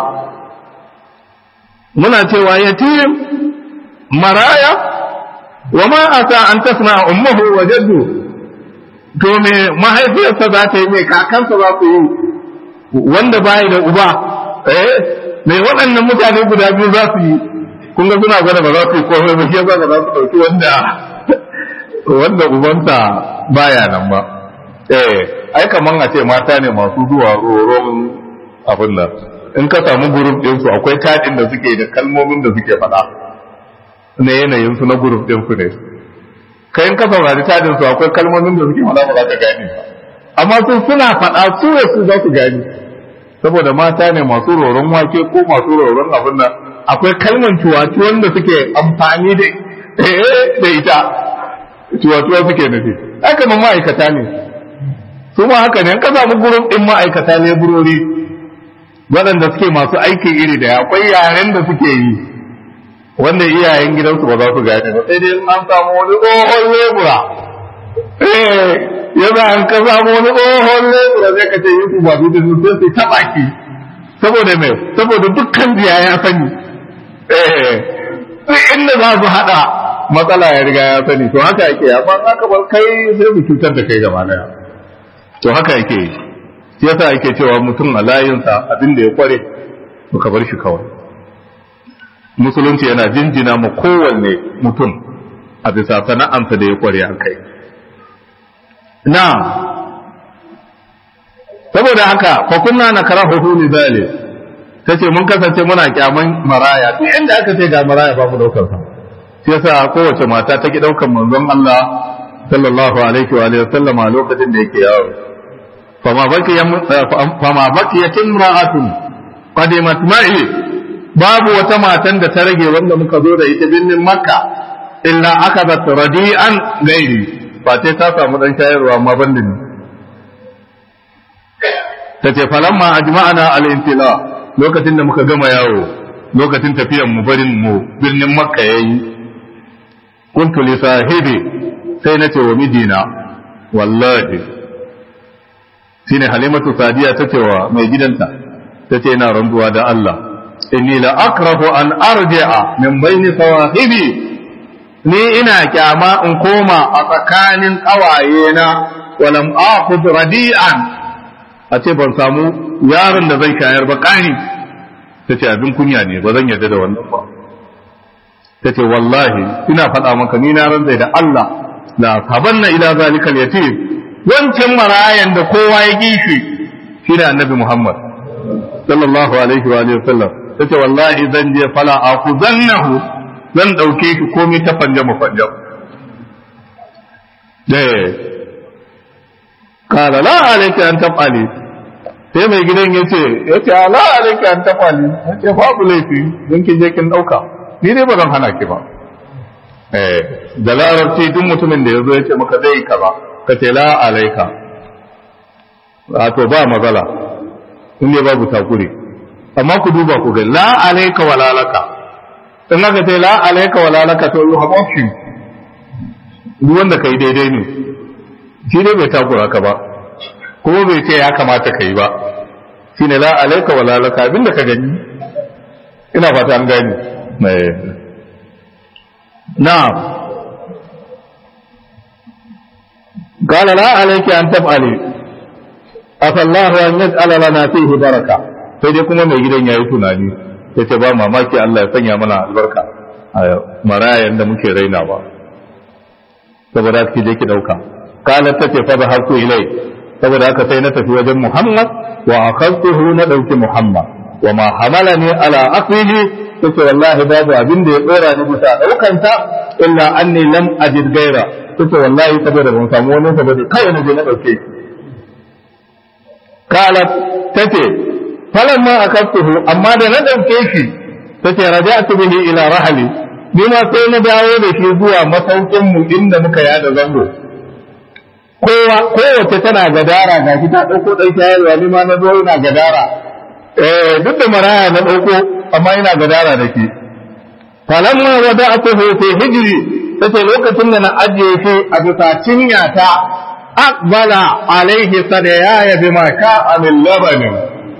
muna cewa yatim maraya wa ma asa an tasna ummuhu wa jaddu to me mahaifiyarsa za ta yi me kakansa za su yi wanda baya da uba eh me waɗannan mutane guda biyu za su yi kun ga suna gwada ba za su yi komai ba shi yasa ba za su ɗauki wanda wanda ubansa baya nan ba eh ai kaman a ce mata ne masu zuwa roron abin nan in ka samu gurup ɗin su akwai taɗin da suke da kalmomin da suke faɗa na yanayin su na gurup ɗin su ne kai in ka saurari taɗin su akwai kalmomin da suke faɗa ba za ka gane ba amma su suna faɗa su ne su za su gani saboda mata ne masu roron wake ko masu roron abin nan akwai kalman cuwatuwan da suke amfani da da ita cuwatuwa suke nufi haka nan ma'aikata ne su ma haka ne ka samu gurin ɗin ma'aikata ne burori waɗanda suke masu aikin iri da akwai yaren da suke yi wanda iyayen gidansu ba za su gane ba sai dai an samu wani tsohon lebura yana an ka samu wani tsohon lebura zai ka ce yi ba su da sai su taɓa ki saboda mai saboda dukkan jiya ya sani duk inda za su haɗa matsala ya riga ya sani to haka yake amma haka bar kai sai mu cutar da kai gaba daya to haka yake shi yasa yake cewa mutum a layinsa abin da ya kware to ka bar shi kawai musulunci yana jinjina ma kowanne mutum a bisa sana'ansa da ya kware a kai na saboda haka fa kunna na karahu li zalik tace mun kasance muna kyaman maraya duk inda aka ce ga maraya ba mu daukar sa sai yasa kowace mata ta ki daukar manzon Allah sallallahu alaihi wa alihi sallama lokacin da yake yawo fama baki fama baki imra'atun qadimat ma'i babu wata matan da ta rage wanda muka zo da ita birnin makka illa akadat radi'an gairi fa sai ta samu dan shayarwa amma ban da ni ta ce falamma ajma'ana al-intila lokacin da muka gama yawo lokacin tafiyan mu barin mu birnin makka yayi kuntu li sahibi sai na ce wa mijina wallahi shine halimatu sadiya ta ce wa mai gidanta ta ce ina randuwa da Allah inni la akrahu an arji'a min baini sawahibi ni ina kyama in koma a tsakanin kawaye na walam akhud radi'an a ce ban samu yaron da zai shayar ba kani ta ce abin kunya ne ba zan yarda da wannan ba ta ce wallahi ina faɗa maka ni na ranzai da Allah la sabanna ila zalikal yatim wancan marayan da kowa ya gishi shi da annabi Muhammad sallallahu alaihi wa alihi wasallam ta ce wallahi zan je fala akuzannahu zan dauke shi komai ta fanja mu fanja kala la alaika an tafali sai mai gidan ya ce ya ce la alaika an tafali ya ce babu laifi don ki je kin dauka ni dai ba zan hana ki ba eh da larabci duk mutumin da ya zo ya ce maka zai kaza ka ce la alaika wato ba matsala in ne babu takuri amma ku duba ku ga la alaika wa lalaka in aka ce la alaika wa lalaka to you have option duk wanda kai daidai ne shi ne bai takura ka ba kuma bai ce ya kamata ka yi ba shi ne la alaika wa lalaka abinda ka gani ina fata an gani na'am قال لا عليك أن تفعلي أفى الله أن يجعل لنا فيه بركة sai dai kuma mai gidan ya yi tunani ya ce ba mamaki Allah ya sanya mana albarka a marayan da muke raina ba saboda ki je ki dauka kalat ta ce fa zahabtu ilai saboda haka sai na tafi wajen Muhammad wa akhadtuhu na dauki Muhammad wa ma hamalani ala aqlihi tace wallahi babu abin da ya tsora ni bisa daukan ta illa anni lam ajid gaira tace wallahi saboda ban samu wani saboda kai na je na dauke shi kalat tace falamma akhadtuhu amma da na dauke shi tace raja'tu bihi ila rahli ni ma sai na dawo da shi zuwa masaukin mu inda muka yada zango kowa kowace tana gadara ga shi ta dauko dan shayarwa ni ma na zo ina gadara eh duk da maraya na dauko amma ina gadara da shi falamma wada'tuhu fi hijri tace lokacin da na ajiye shi a bisa cinya ta aqbala alaihi sadaya bima ka'a min labanin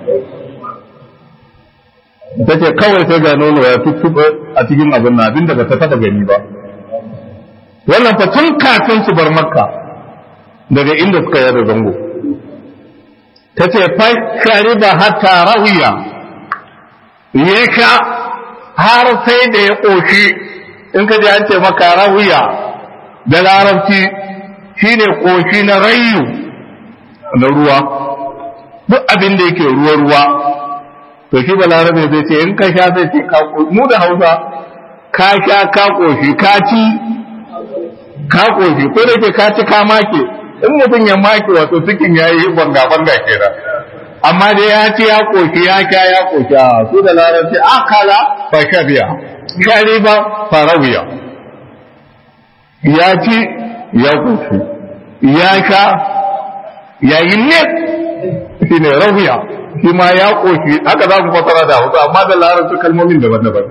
tace kawai sai ga nono ya tuttuɓe a cikin abin na abin da ba ta taɓa gani ba wannan fa tun kafin su bar makka daga inda suka yada zango ta ce fashari ba hatta rawiya ya ka har sai da ya ƙoshi in ka ji an ce maka rawiya da larabci shine ƙoshi na rayu na ruwa duk abin da yake ruwa-ruwa to shi balarabe zai ce in ka sha sai ce ka mu da hausa ka sha ka ƙoshi ka ci ka ƙoshi ko da ke ka ci ka make in mutum ya make wato cikin ya yi banga-banga kenan amma dai ya ci ya ƙoshi ya sha ya ƙoshi a su da larabci akala fa shabiya shari ba farawiya ya ci ya ƙoshi ya sha ya yi ne shi ne rawiya shi ma ya ƙoshi haka za ku fasara da hausa amma da larabci kalmomin daban-daban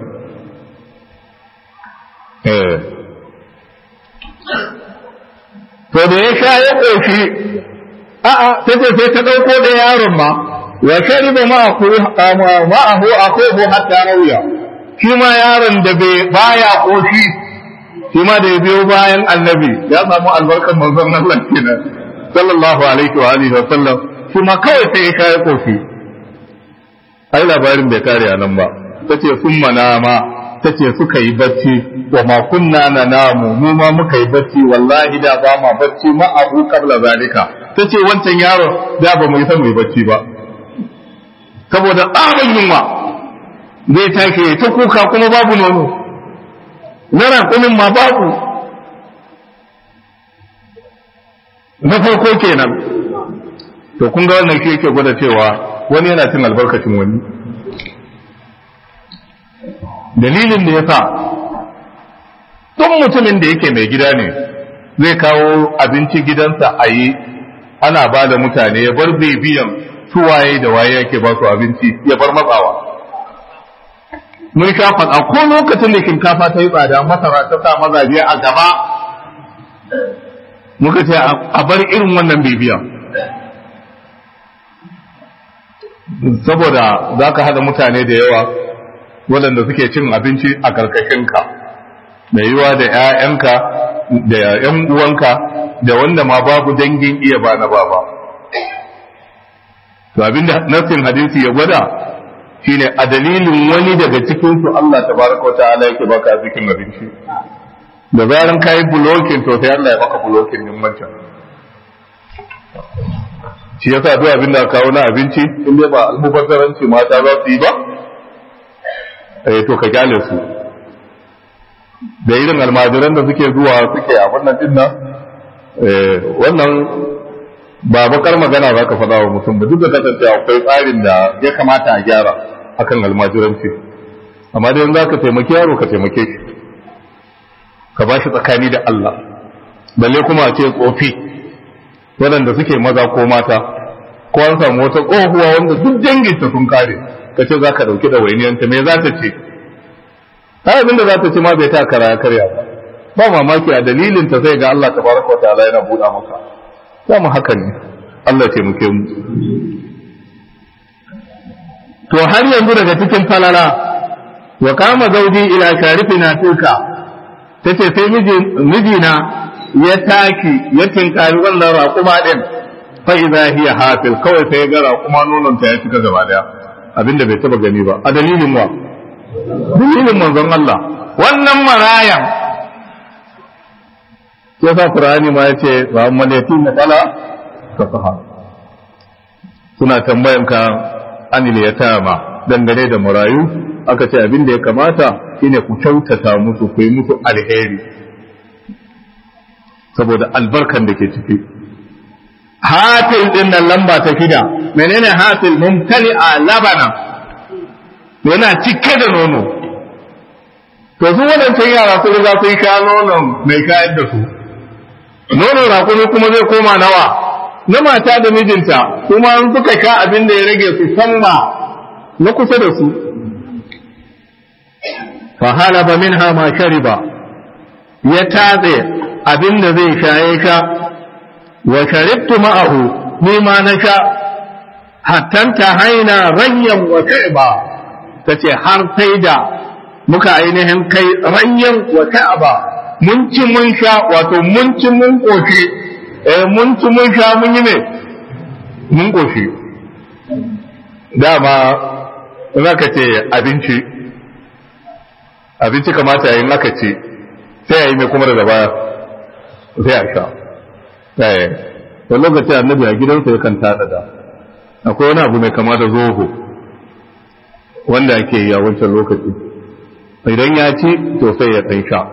to da ya sha ya ƙoshi a'a ta ce sai ta ɗauko da yaron ma wa shariba ma'ahu akhuhu hatta rawiya shi ma yaron da bai baya ƙoshi shi ma da ya biyo bayan annabi ya samu albarkar manzon Allah kenan sallallahu alaihi wa alihi wa sallam shi ma kawai sai ya sha ya ƙoshi ai labarin bai kare a nan ba ta ce sun mana ma ta ce suka yi bacci wa ma kunna na namu mu ma muka yi bacci wallahi da ba ma bacci ma abu kabla zalika ta ce wancan yaro da ba mu yi san mu yi bacci ba saboda tsarin yunwa zai take ta kuka kuma babu nono na rakumin ma babu na farko kenan to kun ga wannan shi yake gwada cewa wani yana cin albarkacin wani dalilin da ya sa duk mutumin da yake mai gida ne zai kawo abinci gidansa a yi ana ba da mutane ya bar bibiyan suwaye da waye yake ba su abinci ya bar matsawa mun sha faɗa ko lokacin da shinkafa ta yi tsada masara ta sa mazaje a gaba muka ce a bar irin wannan bibiya saboda za ka haɗa mutane da yawa waɗanda suke cin abinci a ƙarƙashinka da yiwa da 'ya'yanka da 'yan uwanka da wanda ma babu dangin iya ba na baba to abinda nassin hadisi ya gwada shine a dalilin wani daga cikin su Allah tabaraka wa ta'ala yake baka zikin abinci da zaran kai bulokin to sai Allah ya baka bulokin din wancan shi yasa duk abin da kawo na abinci in dai ba almubazzaranci mata za su yi ba eh to ka kyale su da irin almajiran da suke zuwa suke a wannan din nan eh wannan ba bakar magana za ka faɗa wa mutum ba duk da kasance akwai tsarin da ya kamata a gyara akan almajiranci amma dai za ka taimaki yaro ka taimake shi ka ba shi tsakani da Allah balle kuma a ce tsofi waɗanda suke maza ko mata ko an samu wata tsohuwa wanda duk danginta sun kare ka ce za ka ɗauki da wainiyanta me za ta ce ta abin da za ta ce ma bai ta kara ya karya ba ba mamaki a dalilin ta sai ga Allah tabaraka wa ta'ala yana buɗa maka za mu haka ne Allah ya taimake mu to har yanzu daga cikin falala wa kama zauji ila sharifina tuka tace sai mijina ya taki ya tinkari wannan raƙuma ɗin fa idza hiya hafil kawai sai ga raƙuma nonon ta ya cika gaba daya abinda bai taba gani ba a dalilin wa dalilin manzon Allah wannan marayan ya sa Qur'ani ma yace wa ammal yatim fala tafaha suna tambayan ka anil yatama dangane da marayu aka ce abin da ya kamata shine ku kyautata musu ku yi musu alheri saboda albarkan da ke ciki hatil din nan lamba ta kida menene hatil mumtali a labana yana cike da nono to su wadancan yara su riga sun sha nonon mai kayan da su nono rakumi kuma zai koma nawa na mata da mijinta kuma an suka sha abin da ya rage su sanna na kusa da su fa halaba minha ma shariba ya tatse abin da zai shaye ka wa sharibtu ma'ahu ni ma na sha hattanta haina ranyan wa ka'ba tace har sai da muka ainihin kai ranyan wa ka'ba mun ci mun sha wato mun ci mun koshi eh mun ci mun sha mun yi ne mun koshi dama in aka ce abinci abinci kamata yayin aka ce sai yayi mai kuma daga baya sai a sha eh wani lokaci annabi a gidansa yakan tada da akwai wani abu mai kama da zoho wanda ake yi a wancan lokaci idan ya ci to sai ya ɗan sha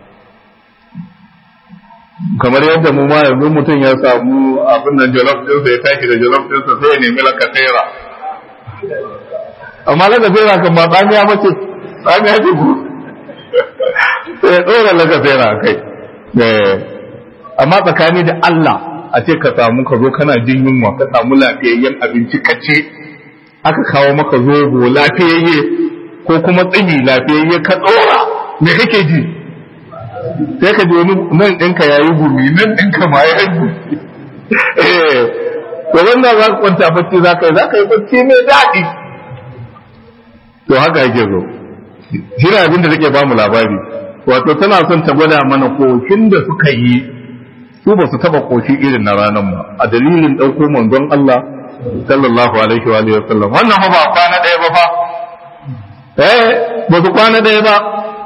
kamar yadda mu ma yanzu mutum ya samu abin nan jollof ɗinsa ya tashi da jollof ɗinsa sai ya nemi lakasera amma lakasera kan ba tsamiya mace tsamiya ce ku sai ya ɗora lakasera a kai amma tsakani da Allah a ce ka samu ka zo kana jin yunwa ka samu lafiyayyen abinci ka ce aka kawo maka zobo lafiyayye ko kuma tsini lafiyayye ka ɗora me kake ji sai ka ji wani nan ɗinka ya yi gumi nan ɗinka ma ya yi gumi eh to wannan za ka kwanta bacci za ka yi za ka yi bacci mai daɗi to haka yake zo shi ne abin da take ba mu labari wato tana son ta gwada mana kokin da suka yi su ba su taba koshi irin na ranar ba a dalilin ɗauko manzon Allah sallallahu alaihi wa alihi wasallam wannan fa ba kwana ɗaya ba fa eh ba su kwana ɗaya ba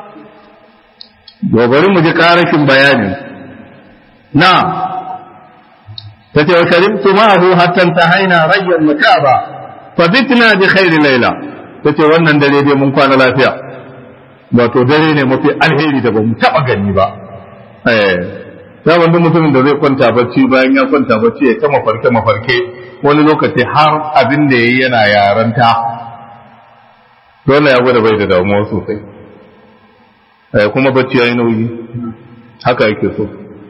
bari mu ji karashin bayani na ta ce wa sharibtu ma'ahu hatta ta haina rayyan mutaba fa bitna bi khairi laila ta ce wannan dare dai mun kwana lafiya wato dare ne mafi alheri da ba mu taba gani ba eh ya wanda mutumin da zai kwanta bacci bayan ya kwanta bacci ya ta mafarke mafarke wani lokaci har abin da yayi yana yaranta dole ya gwada bai da damuwa sosai eh kuma bacci yayi nauyi haka yake so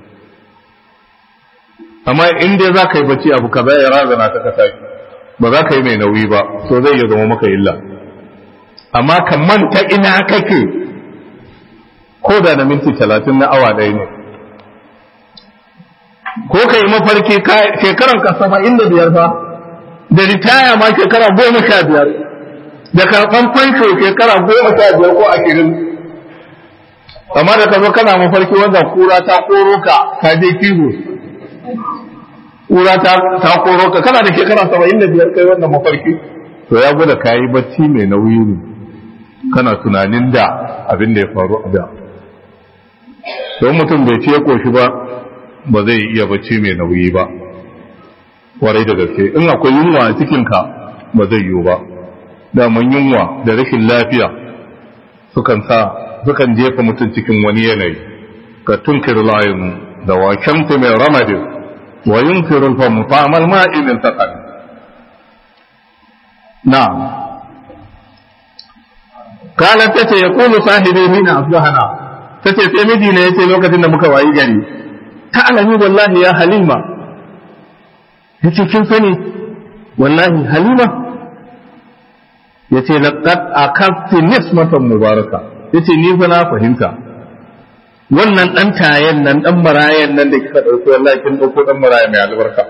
amma in dai za ka yi bacci abu kaza ya razana ta kasa ba za ka yi mai nauyi ba so zai iya zama maka illa amma ka manta ina kake ko da na minti talatin na awa ɗaya ne ko ka yi mafarki shekaran ka saba'in da biyar fa da ritaya ma shekara goma sha biyar da karɓan fansho shekara goma sha biyar ko ashirin amma da ka zo kana mafarki wanda kura ta koro ka ka je kiwo kura ta ta koro ka kana da shekara saba'in da biyar kai wannan mafarki to ya gwada ka yi bacci mai nauyi ne kana tunanin da abin da ya faru a da don mutum bai ce koshi ba ba zai iya bacci mai nauyi ba warai da gaske in akwai yunwa a cikinka ba zai yiwu ba daman yunwa da rashin lafiya sukan sa sukan jefa mutum cikin wani yanayi ka tunkir layin da wakanta mai ramadin wa yunkiru famu fa'amal ma'inin sakan na kala ta ce ya kulu sahibi mina asbahana ta ce sai miji ne ya ce lokacin da muka wayi gari ta alami wallahi ya halima ya ce kin sani wallahi halima ya ce laqad akafti nismatan mubaraka ya ce ni fa na fahimta wannan ɗan tayen nan ɗan marayan nan da kika ɗauko wallahi kin ɗauko ɗan maraya mai albarka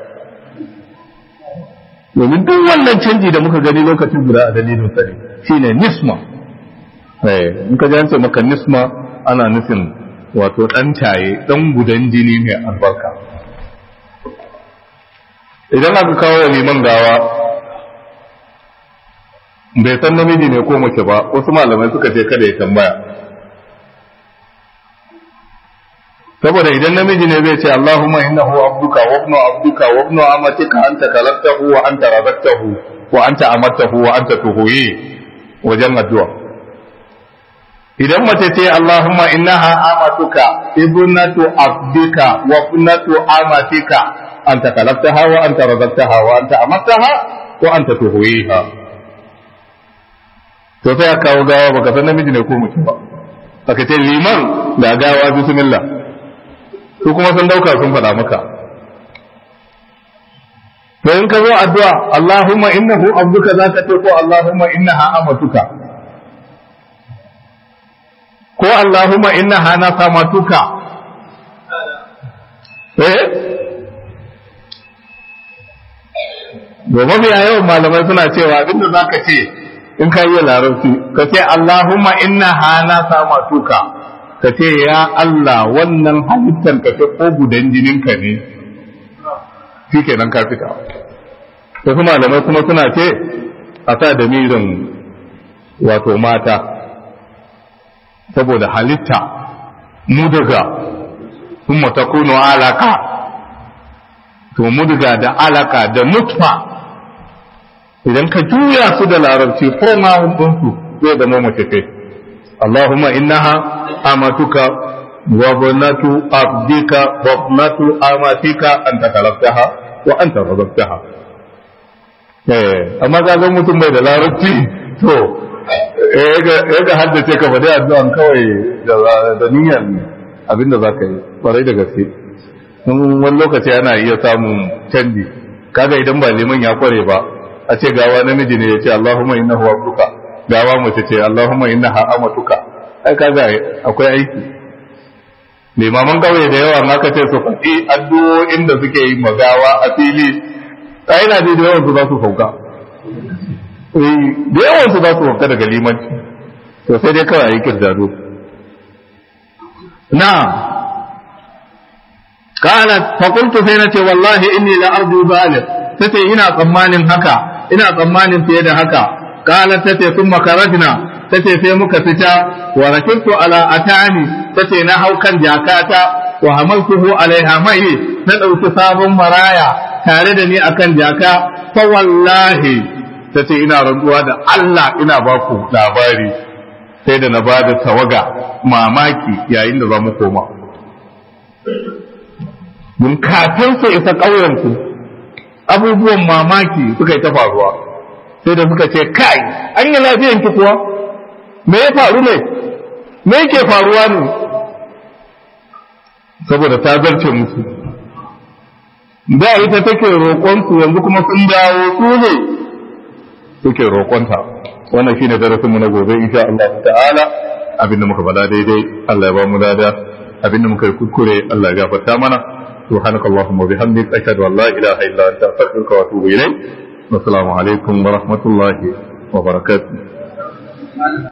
domin duk wannan canji da muka gani lokacin guda a dalilin sa ne shine nisma eh in ka ji maka nisma ana nufin wato ɗan taye ɗan gudan jini mai albarka idan aka kawo wa liman gawa bai san namiji ne ko mace ba wasu malamai suka ce kada ya tambaya saboda idan namiji ne zai ce Allahumma innahu abduka wa ibnu abduka wa ibnu amatika anta kalaktahu wa anta razaqtahu wa anta amartahu wa anta tuhuyi wajen addu'a idan mace ce Allahumma innaha amatuka ibnatu abdika wa ibnatu amatika anta kalaktaha wa anta razaqtaha wa anta amartaha wa anta tuhuyiha to sai aka kawo gawa baka san namiji ne ko mace ba aka ce liman da gawa bismillah su kuma sun dauka sun faɗa maka to in ka zo addu'a Allahumma innahu abduka za ka ce ko Allahumma innaha amatuka ko Allahumma innaha nasamatuka eh Gobe biya yawan malamai suna cewa abinda za ka ce in ka yi larabci ka ce Allahumma innaha nasamatuka ka ce ya Allah wannan halittar ka ce ko gudan jininka ne shi kenan ka fita wasu malamai kuma suna ce a sa da mirin wato mata saboda halitta mudaga kuma ta kuno alaka to mudaga da alaka da nutfa idan ka juya su da larabci ko ma ɗinsu zai zama mace kai اللهم إنها أمتك وابنة عبدك وابنة أمتك أنت خلقتها وأنت رزقتها amma ka ga mutum bai da larabci to ya ga haddace ka faɗi addu'an kawai da niyyar abinda za ka yi ƙwarai da gaske wani lokaci ana iya samun canji kaga idan ba liman ya kware ba a ce gawa namiji ne ya ce Allahumma innahu abduka gawa mace ce Allahumma innaha amatuka ai kaga akwai aiki limaman kauye da yawa aka ce su faɗi addu'o'in da suke yi magawa a fili ai na da yawan su za su sauka da yawan su za su sauka daga limanci to sai dai kawai ayi kirdado na kana fakultu sai na ce wallahi inni la arju zalik tace ina tsammanin haka ina tsammanin fiye da haka قالت تتي ثم خرجنا tace sai muka fita wa rakibtu ala atani tace na hau kan jakata wa hamaltuhu alaiha mai na dauki sabon maraya tare da ni akan jaka fa wallahi tace ina rantsuwa da Allah ina ba ku labari sai da na ba da tawaga mamaki yayin da za mu koma mun kafin su isa ƙauyenku abubuwan mamaki suka yi ta faruwa sai da suka ce kai an yi lafiyan ki kuwa me ya faru ne me yake faruwa ne saboda ta zarce musu da ita take roƙonsu yanzu kuma sun dawo su ne suke roƙonta wannan shine darasinmu na gobe insha Allah ta'ala abinda muka faɗa daidai Allah ya ba mu lada abinda muka yi kuskure Allah ya gafarta mana سبحانك اللهم وبحمدك أشهد أن لا إله إلا أنت أستغفرك وأتوب إليك والسلام عليكم ورحمة الله وبركاته